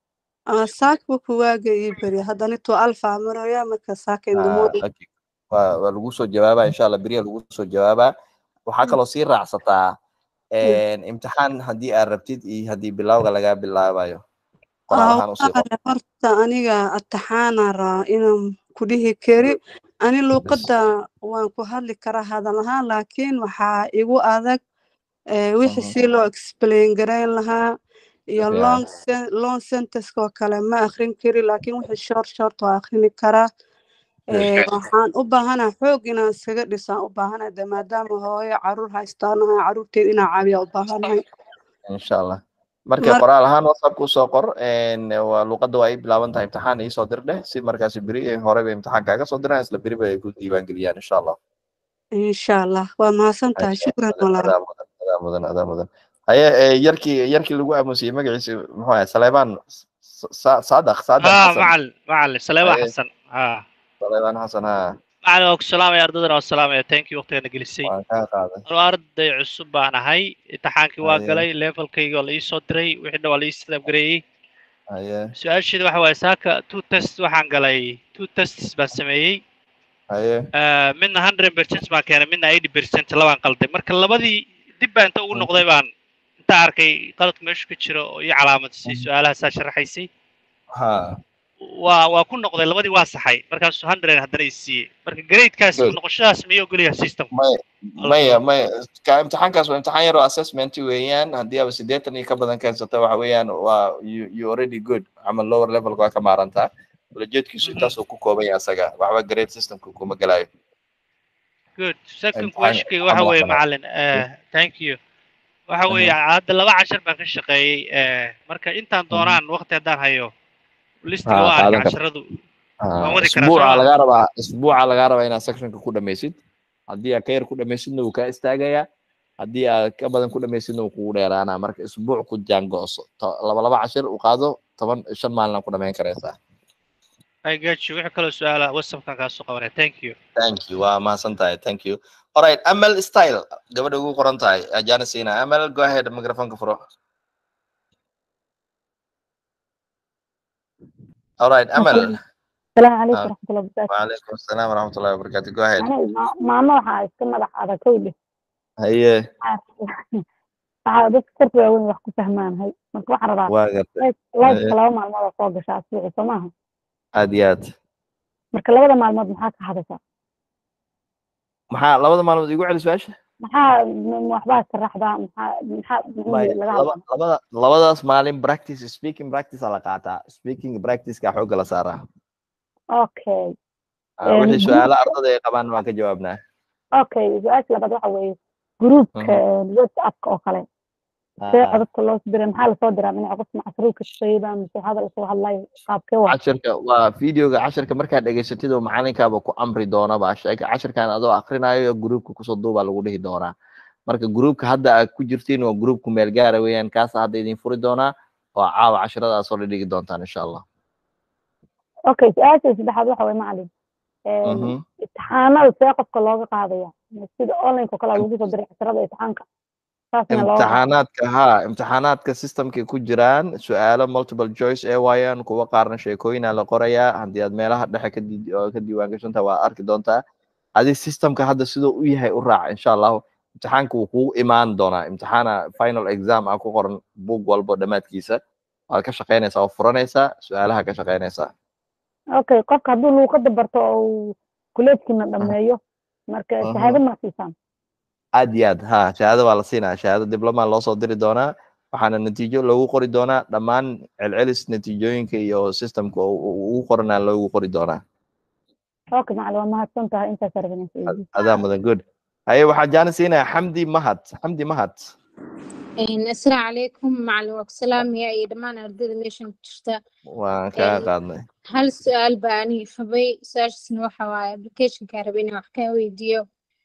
Ah, saakba kuwaaga ii beri haddana tuu alfa maraya marka saaka in the Ah, morning okay. waa waa lagu soo jawaabaa insha allah beriya lagu soo jawaabaa waxaa kaloo sii raacsataa imtixaan haddii aad rabtid iyo haddii bilawga lagaa bilaabayo qoraal Ah, ahaan usii qor walahi horta aniga ataxaana raa inaan ku dhihi kari ani bes luuqadda waan ku hadli karaa hadal ahaan laakiin waxaa igu adag eh, wixii Mhm. si loo explain garayn lahaa iyo fiican long sen- long sentence oo kale ma akhrin kari laakiin wixii short short waa akhrini karaa good Eh, waxaan u baahanahay xoog inaan iskaga dhisaan u baahanahay de maadaama hooyo caruur haystaanahay caruurteed inaan caawiya u baahanahay insha allah marka mar qoraal ahaan whatsapp usoo qor een, waa luuqadda waa ii bilaaban tahay imtixaan iisoo dir dheh si markaasi beri ee horeba imtixaan kaaga soo diraan isla beriba ay ku diiwaan geliyaan insha allah insha allah waa mahadsan tahay Haye, shukran adaa walaal adaa mudan adaa mudan adaa mudan haye ee, yarkii yarkii lagu aamusiyey magaciisa muxuu ahay saleebaan Sa- saadaq saadaq ها xasan معلم معلم سلام haye حسن ها saleebaan xasan ha معلم وك سلام يا أردنا والسلام يا thank you وقتنا جلسي waan kaa qaaday أنا أرد عصب أنا هاي امتحانكي waa haye galay levelkayga waa la ii soo diray wixina waa la ii sadabgareeyey haye su-aasheeda waxa waaye saaka two test waxaan galay two tests baan sameeyey haye Ah, midna hundred percent baan keenay midna eighty percent labaan qalday marka labadii dib baa inta ugu Mhm, noqday baan inta arkay qaladku meeshu ka jiro oo ii calaamadisay mhm. su-aalaha saa sharaxaysay ha waa waa ku noqday labadii waa saxay markaasuu hundred haddana i siiyey marka gradekaas ku good noqoshadaas miyuu ogolyahay systemku may alla maya soo may ka imtixaankaas waa imtixaan yar oo assessment weeyaan haddii aba siddeetan iyo ka badan keensata waxa weeyaan waa you, you already good ama lower levelka waa ka maarantaa ulajeedkiisu Mhm. intaasuu ku kooban yahay asaga waxba grade systemka kuma gelayo good second imtixaan questionkayga waxa ama weeye waxbana macalin eh, thank you waxa weeye hadda laba cashar baan ka shaqeeyey eh, marka intaan doonaan waqti haddaan hayo listiga ha waa arkay qaadan karta casharadu ha waan wadi karaa isbuuca sooma lagaa rabaa isbuuca lagaa rabaa inaad sectionka ku dhamaysid haddii aad ka yar ku dhamaysidna wuu kaa istaagayaa haddii aad ka badan ku dhamaysidna wuu kugu dheeraanaa marka isbuuc ku jaango'so To- laba laba cashir u qaado toban shan maalina ku dhamayn karaysaa I get you wixii kaloo su-aala whatsappkan kaa soo qabanaya thank you thank you waa mahadsan tahay thank you alright amal style gabadha ugu qoran tahay ajana siina amal go ahead microfonka furo alright amal السلام عليكم Ah, ورحمة الله وبركاته وعليكم السلام ورحمة الله وبركاته go ahead أنا ماما waxaa iska madax adag kowdhe haye waxaa dadka korka waaweyn wax ku fahmaanahay marka waxaan rabaa waa gartay lifeka haye laba maalmood oo soo gashaa asbuuci soo maaha aad iyo aad marka labada maalmood maxaa ka hadashaa maxaa labada maalmood igu celi su-aasha maxaa m- waxbaa sharaxdaa maxaa maxaa maya muhiim laga laba hadlaa labada labadaas maalin practice speaking practice aa la qaataa speaking practiceka xoogga la saaraa okay Ah, wixii su-aalo ardada ay qabaan waan ka jawaabnaa okay su-aasha labaad waxa weeye gruupka whatsappka oo kale see Ah, codadka loo diray maxaa lasoo diraa dhinaca qof macruufka shaqeeyba mise hadal lasoo hadlayo qaabkee waa cashirka waa videoga cashirka markaad dhegaysatid oo macalinkaaba ku amri doona baa sheeg cashirkan adoo akrinayo gruupka kusoo duubaa lagu dhihi doonaa marka gruupka hadda aad ku jirtiin waa gruupku meel gaara weeyaan kaasa hadda idin furi doonaa oo caawa cashiradaas oo dhigi doontaan insha allah okay su-aasha saddexaad waxa weye macalin Mhm. imtixaanada see qofka looga qaadaya sida online oo kale lagu soo diray casharada imtixaanka saasna loo imtixaanaadka ha imtixaanaadka systemkay ku jiraan su-aalo multiple choice ee waayaan kuwa qaarna sheekooyina la qorayaa haddii aad meelaha dhexe ka di- oo ka diiwaan gashantaa waa arki doontaa adi systemka hadda siduu u yahay u raac insha allahu imtixaanka wuu kugu imaan doonaa imtixaana final exam ah ku qoran buug walbo dhammaadkiisa waad ka shaqaynaysaa oo furanaysaa su-aalaha ka shaqaynaysaa okay qofka hadduu luuqada barto oo uu kuleedkiina dhameeyo marka Mhm. shahaado ma siisaan aad iyo aad ha shahaado waa la siinaa shahaado dibloma loo soo diri doonaa waxaana natiijo loogu qori doonaa dhammaan celcelis natiijooyinka iyo systemka oo uu ugu qoranaa loogu qori doonaa okay macalin waa mahadsan tahay intaas arbanaysa adaa mudan good haye waxaa jaana siinayaa xamdi mahad xamdi mahad asalaamu calaykum macalin waa ku salaamaya iyo dhammaan ardayda meeshan ku jirta waan kaa qaadnay hal su-aal baa aniga qabay su-aashaasna waxa waaye applicationkaa rabay inaan wax kaa weydiiyo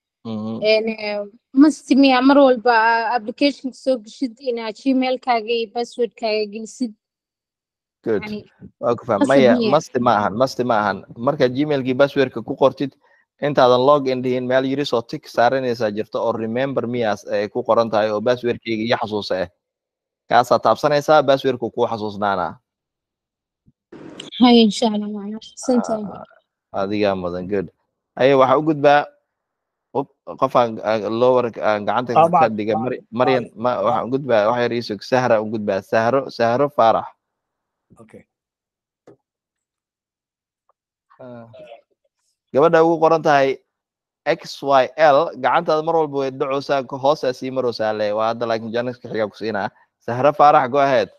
masti miya mar walba applicationka soo geshid inaa gmailkaaga iyo passwordkaaga gelisid good yani waa ku faham qasab maya miya masti ma ahan masti ma ahan markaad gmailkii passwordka ku qortid intaadan log in dhihin meel yiris oo tik saaranaysaa jirta oo remember miyaas ay ku qoran tahay oo passwordkeyga iyo xasuusa ah kaasaa taabsanaysaa passwordku kuu xasuusnaanaa hay insha allah macalin xasantahay adigaa mudan good haye waxaa u gudbaa up qofaan lower aan gacanta Ah, ka ma- dhiga Mari- maryan ma waxaan u gudbaa wax yar iisug sahra u gudbaa sahro sahro faarax Okay. gabadha ugu qoran tahay xyl gacantaada mar walba way dhacoosaa ka hoosaa sii maroosaa le waa hadda laakiin janiska xigaa ku siinaa sahro faarax go ahead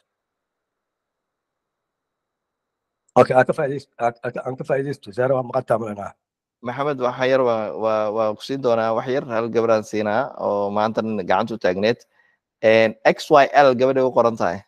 Okay, aan ka faa'iidayst- aan- aan- aan ka faa'iidaysto. Zahra waa maqan tahay malinaa. maxamed waxa yar waa waa waa ku siin doonaa wax yar hal gabadhaan siinaa oo maanta gacanta u taagneed xyl gabadha ugu qoran tahay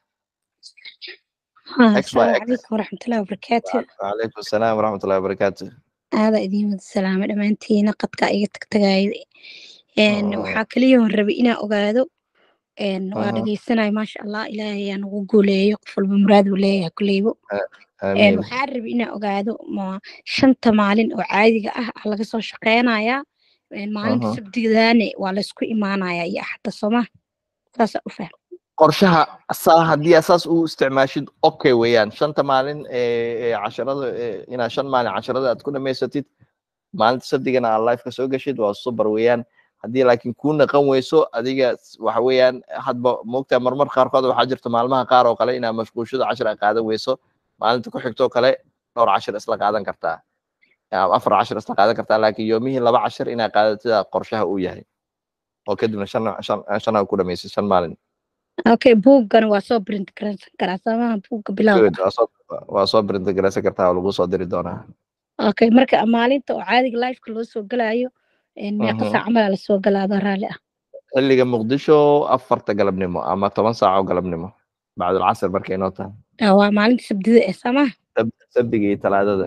ها xy السلام عليكم ورحمة الله وبركاته وعليكم السلام ورحمة الله وبركاته هذا إدين مد السلام دمانتينا قد كاية تكتغاي إن waxaa kaliya oo rabay inaan ogaado een waa Aha. dhageysanaya maasha allah ilaahay aan ugu guuleeyo qof walba muraad uu leeyahay kuleybo een amiin waxaa rabay inaan ogaado ma shanta maalin oo caadiga ah ah laga soo shaqeynayaa een maalinta Aha. sabtidaane waa laysku imaanayaa iyo axadda sooma saasa u fahm qorshaha saa haddii asaas u isticmaashid okay weeyaan shanta maalin ee ee casharada ee inaad shan maalin casharada aad ku dhamaysatid maalinta sabdigana aad life ka soo gashid waa super weeyaan haddii laakiin kuu naqan weyso adiga s- waxa weeyaan hadba moogtaa marmar qaarkood waxaa jirta maalmaha qaar oo kale inaad mashquulshada cashir aad qaadan weyso maalinta ku xigtoo kale dhowr cashir isla qaadan kartaa ama afar cashir isla qaadan kartaa laakiin yoomihii laba cashir inaad qaadatida qorshaha uu yahay oo kadibna shan shan shan aad ku dhamaysid shan maalin okay buuggana waa soo print garaysan karaa soomaha buugga bilowga good waa soo waa soo brintigaraysan kartaa oo lagu soo diri doonaa okay marka maalinta oo caadiga lifeka loo soo galayo een meeqa Mhm. saac camal aa lasoo galaa adoo raalli ah xilliga muqdisho afarta galabnimo ama toban saac oo galabnimo bacdulcasr markay noo tahay Ah, waa maalinta sabdida ee soomaha Sab- sabtiga iyo talaadada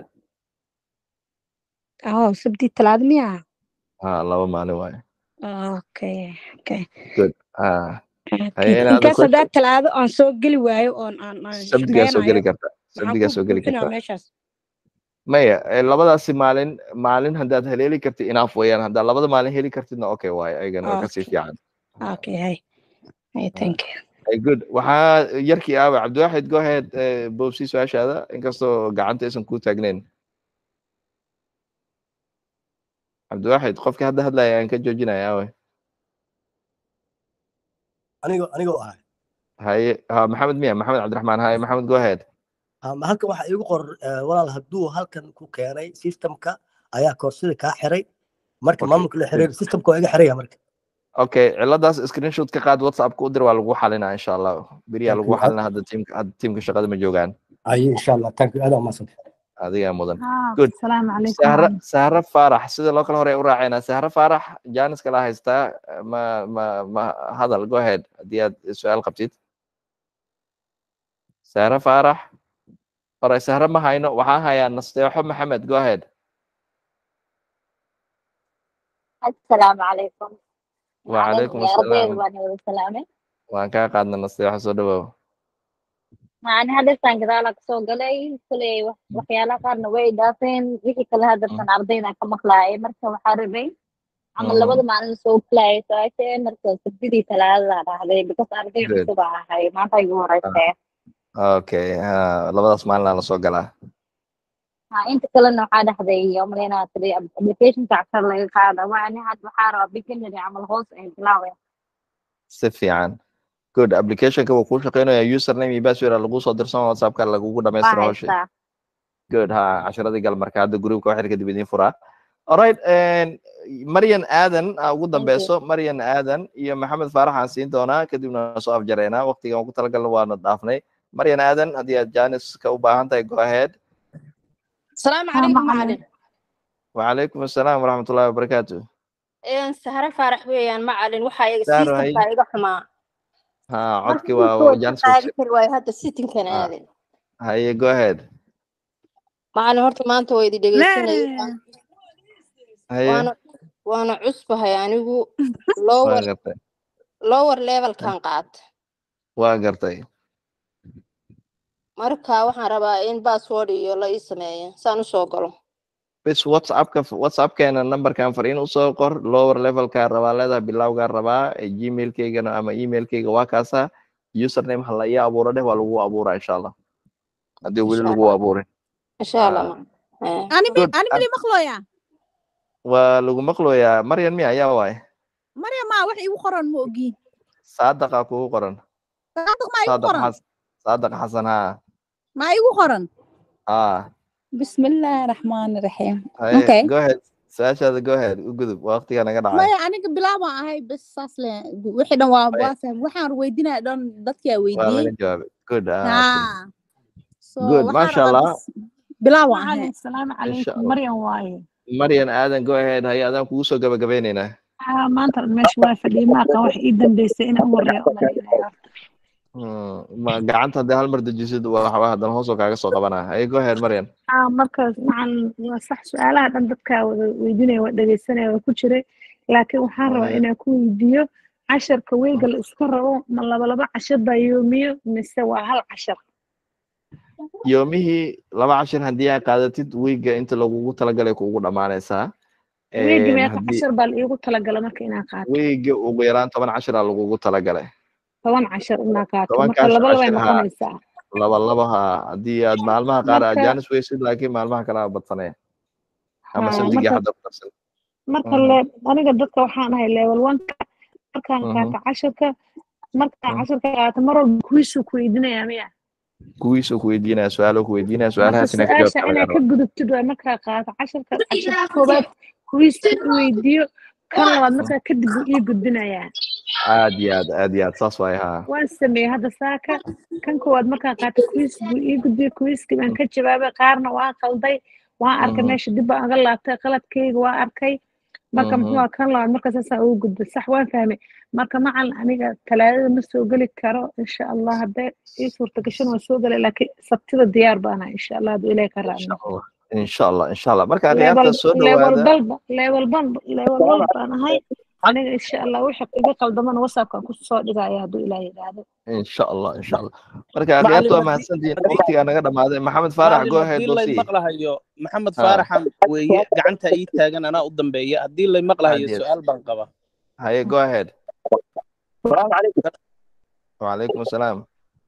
oh sabdi talaado miya ha laba maalin waaye okay okay good ah okay haye inaad inkaas haddaa question talaado aan soo geli waayo oon aan aan sabdigaa soo geli shaqeynayo karta maxaan sabdigaa ku soo geli buuxinaa karta meeshaas maya eh, labadaasi maalin maalin haddaad heleeli kartid inaaf weeyaan haddaad labada maalin heli kartidna okay waaye ayagana waa kasii okay fiican okay hay hay thank you Hey, good waxaa yarkii aawa cabdiwaxid go ahead eh, boobsi su-aashaada inkastoo gacanta aysan kuu taagnayn cabdiwaxid qofkii hadda hadlaya aan ka joojinaya aawe Anigo anigoo ah. haye ha maxamed miya maxamed cabdiraxmaan haye maxamed go ahead Um, halkan waxaa iigu qor eh, walaal hadduu halkan ku keenay systemka ayaa koorsada kaa xiray marka okay maamulka la good xiray systemka waa iga xiraya marka okay ciladaas screenshot ka qaad whatsappka u dir waa lagu xalinaa insha allah beriyaa thank lagu you xalinaa hadda tiimka hadda tiimka shaqada ma joogaan aye insha allah thank you aad umaasan adigaa mudan haa good asalaamu calaykum sahra waraxmat sahra faarax sida loo kala hore u raacaynaa sahra faarax jaanis kala haystaa ma ma ma hadal go ahead haddii aad su-aal qabtid sahra faarax hore sahra ma hayno waxaan hayaa nasteexo maxamed go ahead السلام عليكم وعليكم يا ربي السلام وانا وسلامة waan kaa qaadna nasteexo soo dhawow يعني هدفتان كذا لك سو قلي كلي وحيالا قارنا way dhaafeen wixii kale hadaftan ardayda ka maqlaayay marka waxaa rabay camal labada maalin soo plaay saace marka sabtidii talaadada dhahday because arday Good. cusub aan ahay maanta igu horeysay okay ha labadaas maalin la soo galaa ha inta kalena waxaa dhahday umaleynaa tiri applicationka cashar laga qaada waani had waxaa rabaa beginnery camal hoos ay bilaawaya si fiican good applicationka wuu kuu shaqeynaya username iyo password aa lagu soo dirsan whatsappka lagugu waa dhamaystira hawsha haystaa good ha casharadii gal marka hadda groupka waxir kadib idiin furaa alright maryan aadan aa ugu dambeyso maryan aadan iyo maxamed faarax aan siin doonaa kadibna waan soo afjareynaa waqtigan ugu talagalna waana dhaafnay maryan aadan haddii aad janiska u baahan tahay go ahead السلام haa عليكم macalin معلم وعليكم السلام ورحمة الله وبركاته إن سهرة فارح ويان معلن وحا سهرة سيستم هاي كا إيغا حما ها marka عدكي inta waa wada janis qaadi kari waayo hadda sitin kan ها aadin هاي go ahead macalin horta maanta waa idi dhegeysanaya هاي waana waana cusbahay anigu waa lower gartay lower levelkan qaata waa gartay marka waxaan rabaa in password iyo la ii sameeyo saan usoo galo bis whatsappka whatsappkeena numberkan fariin usoo qor lower levelka rabaa leedahay bilowgaa rabaa ee gmailkeygana ama emailkeyga waa kaasa username ha la ii abuuro dheh waa lagu abuuraa insha allah haddii weli insha lagu allah abuurin insha allah Ah, ma eh. ani mi good ani mili maqlooyaa waa lagu maqlooyaa maryan mi ayaa waaye maryam maa wax igu qoran ma ogiin saadaqa kugu qoran saadiq maa igu saadaq qoran xas saadaq xasan haa maa igu qoran haa bismillaahi raxmaani raxiim haye okay go ahead su-aashaada go ahead u gudub waqtiga naga dhacay maya aniga bilaabaan ahay bes saas le wixii dhan waa Haye, waa fahm waxaan weydiinaya dhan dadkaa waa weydiiyey laga jawaabay good ah okay haa so good waxaan masha rabaa allah bes bilaabaan ahay macalin asalaamu insha calaykum allah maryan waaye maryan aadan go ahead haye adaan kugu soo gabagabeyneynaa haa maanta meesha waa fadhiyay maaqan wax ii dambeysay inaan u horeeyo umaleynaya Hmm, ma gacanta haddii hal mar dejisid waa waxba haddana hoos oo kaaga soo qabanaa haye go ahead maryan haa markaas macalin waa sax su-aalaha dhan dadkaa wada weydiinaya waa dhegeysanaya waa ku jiray laakiin waxaan rabaa Haye. inaan ku weydiiyo casharka weyga la iska rabo ma laba laba cashar baa yoomiyo mise waa hal cashar yoomihii laba cashir haddii aad qaadatid wiiga inta lagugu talagalay kuugu dhammaanaysaa weegi meeqa haddii cashar baa la iigu talagala marka inaan qaato wiiga ugu yaraan toban cashir aa lagugu talagalay toban cashar inaan qaato marka tobankaas laba labay cashir haa noqonaysaa laba laba haa haddii aad maalmaha qaar aad marka jaanis weysid laakiin maalmaha kale aa badsanaya ama haa sabdigii marka hadda ku darsan marka Mhm, le aniga dadka waxaan ahay level one-ka markaan mhm, qaato casharka markaan mhm. casharka qaato mar walba kuwiisuu ku weydiinayaa miya kuwiisuu ku weydiinaya su-aalo ku weydiinaya marka su-aalahaas inaa ka jawaabta su-aasha lagaa inaa ka rabaa gudubtid waa markaa qaato casharka casharka koowaad kuwiisa i weydiiyo kan labaad markaa kadib buu ii gudbinayaa aad iyo aad aad iyo aad saas waaye haa waan sameeyey hadda saaka kan koowaad markaan qaato kuwiis buu ii gudbiyey kuwiiskii baan ka jawaabay qaarna waan qalday waan arkay Mhm, meesha dib baan uga laabtay qaladkayga waan arkay marka muxuu mhm. ahaa kan labaad marka saasaa ugu gudbay sax waan fahmay marka macalin aniga talaadada ma soo geli karo insha allah haddee ii suurta gashan waan soo gelay laakiin sabtida diyaar baanahay insha allah hadduu ilaahay ka insha raacno allah insha allah insha allah marka level khiyaarta soo level dhawaada balba level ban level one baan ahay aniga insha allah wixii iga qaldamana whatsappkan ku soo dhigaya hadduu ilaah yidhaahdo insha allah insha allah marka macalin khiyaarta waa haddii mahadsantihiin haddii waqtigaa naga dhamaaday maxamed faarax macalin go ahead haddii lay bosi maqlahayo maxamed ha faaraxan weeye gacanta ii taagan anaa u dambeeya haddii lay maqlahayo aad iyo aad su-aal baan qaba haye go ahead السلام عليكم وعليكم السلام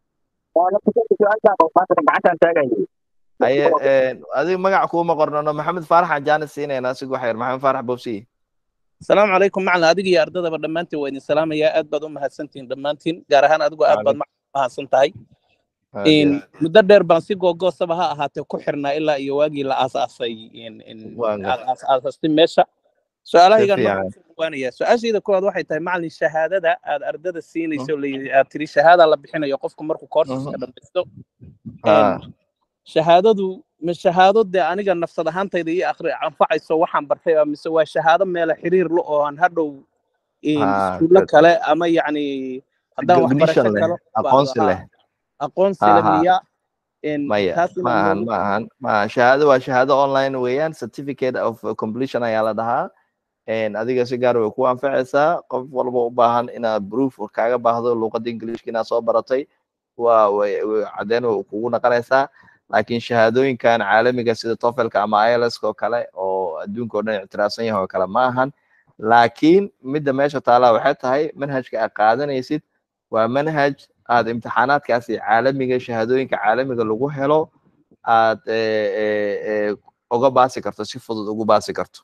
وانا كنت سؤالك وفاتك gacantaan taagay haye adiga magac kuuma qornano maxamed faarax aan jaanis siinayna asigu waxyar maxamed faarax bobsi asalaamu calaykum macalin adiga iyo ardadaba dhammaantiin waa idin salaamayaa aad baad u mahadsantihiin dhammaantiin gaar ahaan adigu aad baad وعليكم macalin u mahadsan tahay aad iyo in aad muddo dheer baan si googoosaba ha ahaatee ku xirnaa ilaa iyo waagii la aasaasay in in waan aad gartay aas aasastay meesha si su-aalahaygan marka fiican kusoo dhawaanaya su-aashayda koowaad waxay tahay macalin shahaadada aad ardada siinayso la aad tiri shahaada la bixinayo qofku markuu courseska Mhm. dhamaysto ha shahaadadu ma shahaado dee aniga nafsad ahaantayda ii akhri anfacayso waxaan bartay oo mise waa shahaado meela xiriir la oo aan hadhow in ha iskuulo good kale ama yacni haddaan waxbarasho recognition leh kalo baahdo aqoonsi ha leh aqoonsi ha le ha miya in maya taas ma inaan ahan noogu ma ahan ma ahan shahaado waa shahaado online weeyaan certificate of completion ayaa la dhahaa En adiga si gaar way ku anfacaysaa qof walba u baahan inaad proof kaaga baahdo luuqadda ingiliishka inaad soo baratay waa way way caddeyn way kugu naqanaysaa laakiin shahaadooyinkan caalamiga sida tofelka ama IELTS oo kale oo adduunka oo dhan ictiraafsan yahay oo kale ma ahan laakiin midda meesha taala waxay tahay manhajka aad qaadanaysid waa manhaj aad imtixaanaadkaasi caalamiga shahaadooyinka caalamiga lagu helo aad eh, eh, eh, uga baasi karto si fudud ugu baasi karto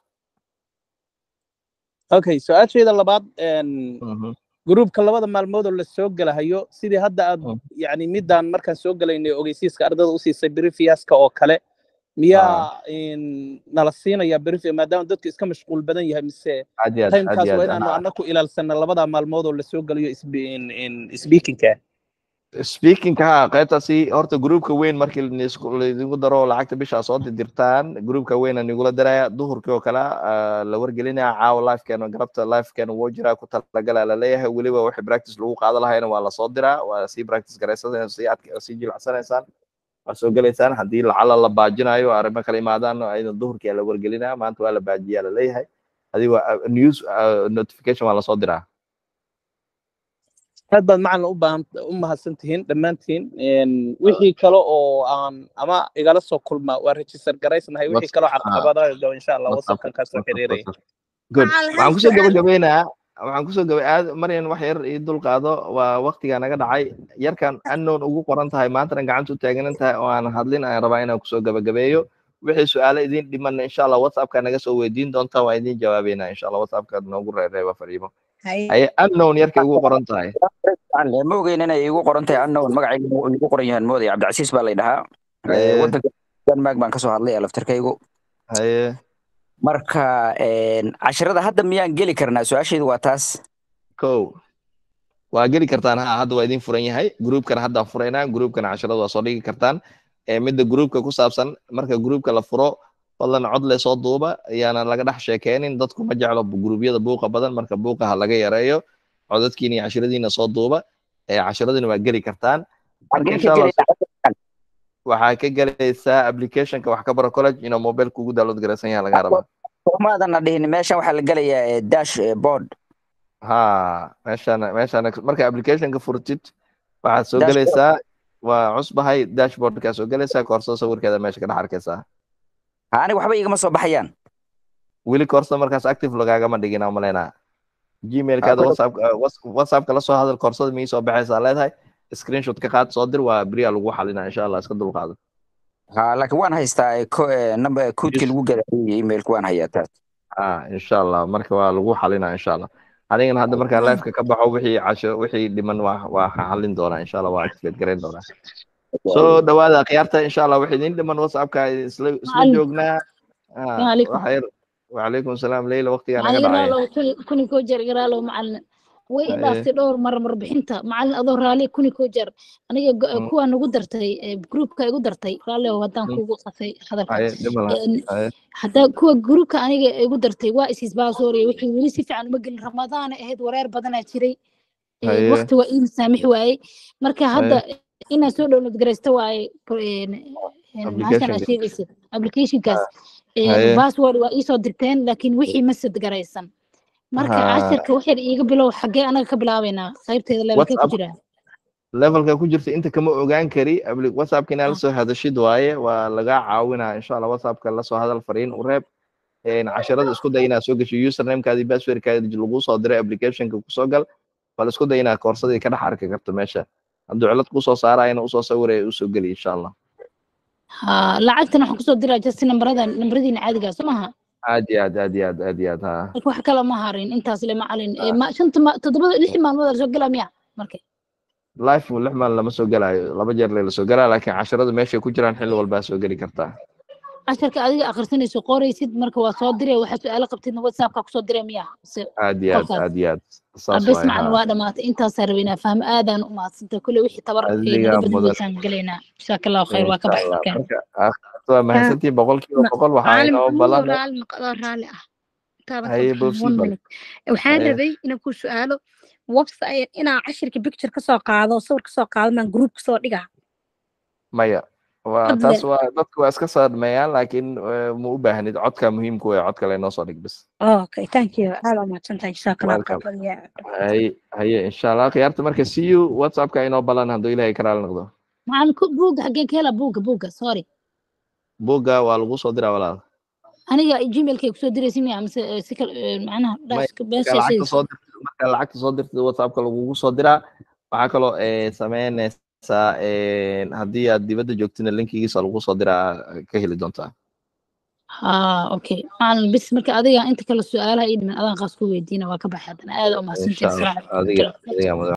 okay su-aashayda labaad en Mhm, gruubka labada maalmood oo la soo gelahayo sidii hadda aad mhm. yacni midaan markaan soo gelaynay ogeysiiska ardada u siisay brifiaska oo kale ha miyaa in nala siinaya brifi maadaama dadku iska mashquul badan yahay mise aad iyo aad aad timekaas iyo waa aad inaanu ha annaku ilaalsana labada maalmood oo la soo gelayo isbi- in in speakingka speaking ha qaybtaasi horta groupka weyn markii laisku- laidinku daro lacagta bisha soo dirtaan groupka weyn aan igula daraya duhurkii oo kale ah, la wargelinaya caawa lifekeena galabta lifekeena wuu jiraa ku talagala laleeyahay weliba wixii practice lagu qaado lahayna waa lasoo diraa waa sii practice garaysanaysaan sii adk- sii jilacsanaysaan waa soo gelaysaan haddii lacala la baajinayo arrimo kala imaadaan aydan duhurkii aa la wargelinaya maanta waa la baajiyaa laleeyahay hadii waa uh, news uh, notification waa lasoo diraa aad baad macalin u baahan u mahadsan tihiin dhammaantiin En wixii kale oo aan ama igala soo kulma waa register garaysnahay wixii Whats- kaloo ah, caqabadaha insha allah whatsappka wasapkan kaa soo whatsapp xiriiraya whatsapp good Macallin waxaan hal kusoo su'aal gabagabaynayaa waxaan kusoo gaba aad maryan wax yar ii dul qaado waa waqtigaa naga dhacay yarkan unknown ugu qoran tahay maantana gacanta u taaganan tahay oo aan hadlin aan rabaa inaan kusoo gabagabeeyo wixii su-aalo idin dhiman insha allah whatsappka naga soo weydiin doontaa waa idin jawaabeynaa insha allah whatsappka noogu reereeba fariimo haye haye unknown yarkay ugu qoran tahay Aan ma ogeyn inay igu qoran tahay unknown magacayga uu igu qoran yahay moodaya cabdicasiis baa la dhahaa haye wadanka denmark baan kasoo hadlay laftarkaygu haye marka een, casharada hadda miyaan geli karnaa su-aashaydu waa taas kow waa geli kartaan ha hadda waa idin furan yahay groupkana haddaan furaynaa groupkana casharada waa soo dhigi kartaan ee midda groupka ku saabsan marka groupka la furo fadlan cod le soo duuba ayaana laga dhex sheekeynin dadku ma jeclo gruubyada buuqa badan marka buuqa ha laga yareeyo codadkiina iyo casharadiina soo duuba ee casharadina waa geli kartaan marka xaggeen insha ka allah gelaya waxaa ka gelaysaa applicationka wax ka baro college inuu mobile kugu download garaysan yahay laga rabaa soomaadan dhihin meeshan waxaa la gelayaa eh, dash eh, board ha meeshaan meeshaan marka applicationka furtid waxaad soo dashboard gelaysaa waa cusbahay dashboardkaa soo gelaysaa koorso sawirkeeda meesha ka dhex arkaysaa ha aniga waxba igama soo baxayaan weli koorso markaas active lagaagama dhigin aan malaynaa ha gmailkaada kule whatsapp whatsappka la soo hadal koorsada mii soo baxaysaa leedahay screenshot ka qaad soo dir waa beriyaa lagu xalinaa insha allah iska dulqaado ha laakiin waan haystaa eh, ko- eh, number koodkii Yes. lagu galaayay emailka waan hayaa taas ha insha allah marka waa lagu xalinaa insha allah anigana hadda markaan liveka ka baxo wixii casho wixii dhiman waa waa xalin doonaa insha allah waa activate garayn doonaa soo dhawaada akhyaarta insha allah wixii idin dhiman whatsappka isla isla Macallin. joognaa السلام ah عليكم waxa yar وعليكم السلام ليلى وقتي انا معلم قدعي راالو كوني كوجر قرالو معلم way i dhaaftay dhowr mar marbixinta macallin adoo raali kuni koo jeer aniga go- Mm. kuwa nagu dartay eh, groupka igu dartay raalli oo haddaan Mm. kugu qasay hadalka هاي دملا Een, هاي haddaa kuwa groupka aniga igu dartay waa isis baasooriya wixii weli si fiican uma gelin ramadaana ahayd wareer badanaa jiray Een, هاي waqti waa ii masaamix waayey marka hadda هاي inaan soo download garaysto waaye een, een, maxaashan aad application sheegaysid applicationkaas هاي password waa iisoo dirteen laakiin wixii ma sad garaysan marka ها cashirka waxyar iiga bilow xaggee anaga ka bilaabaynaa qaybteeda levelkee ku واتساب jiraa levelka ku jirta inta kama ogaan kari abli- whatsappka inaad la soo hadashid waaye waa lagaa caawinaa insha allah whatsappka la soo hadal fariin u reeb een, casharada isku day inaad soo gasho usernamekaadi passwordkaadi lagu soo diray applicationka kusoo gal bal isku day inaad koorsadii ka dhex arki karto meesha hadduu cilad kusoo saarayana usoo sawiraya usoo geli insha allah ha lacagtan waxaan kusoo diraa just nambarada nambaradiina caadigaa soo maha aad iyo aad aad iyo aad aad iyo aad ha marka wax kale ma harin intaas le macalin Eh, ma shanta ma toddobada lix maalmood la soo galaa miya marka life lix maalin lama soo galaayo laba jeer lee lasoo galaa laakiin casharada meeshay ku jiraan xilli walbaa soo geli kartaa casharka adiga akhrisanayso qoraysid marka waa soo diree waxaa su-aalo qabtidna whatsappka kusoo diree miya mise aad iyo aad qolkaas aad iyo aad saas bes waay macna haa waa dhamaatay intaasaa rabay inaa fahmo aadaan u mahadsantahay kule wixii tabar ee adigaa naga badin mudan weysaan gelaynaa jazaaka allahu khayr waa ka insha baxay allah markaan marka akhirta waa mahadsantihiin boqolkiiba boqol waxaa macalin inoo maxamuud oo balan raalli noqdo raalli ah intaadan ka haye baxin boofsii one bal minute waxaan haye rabay inaan ku su-aalo website inaan cashirka picture kasoo qaado sawir kasoo qaado maan group kasoo dhigaa maya waa hadle taas waa dadku waa iska soo dhameeyaan laakiin eh, ma u baahnid codka muhiimku waa cod kale inoo soo dhig bas okay thank you aad waa mahadsantahay jazaaka allahu welcome khayr ya haye haye insha allah khiyaarta marka see you whatsappka inoo balan hadduu ilaahay karaal noqdo macalin ku buugga xaggeen ka helaa buugga buugga sorry buugga waa lagu soo diraa walaal aniga gmailkay kusoo diraysa miya mise eh, si kale eh, macnaha may dhaska marka beesha lacagta sidaysa soo dirtid marka lacagta soo dirtid whatsappka lagugu soo diraa waxaa kaloo eh, sameynaysaa eh, haddii aad dibadda joogtina linkigiisa lagu soo diraa ka heli doontaa ha okay macalin bis marka adiga inta kale su-aalaha ii dhiman adaan qaas ku weydiina waa ka baxay haddana aad u insha mahadsantahay allah asalaamu calaykum adiga waraxmatullahi wabarakaatu adiga mudan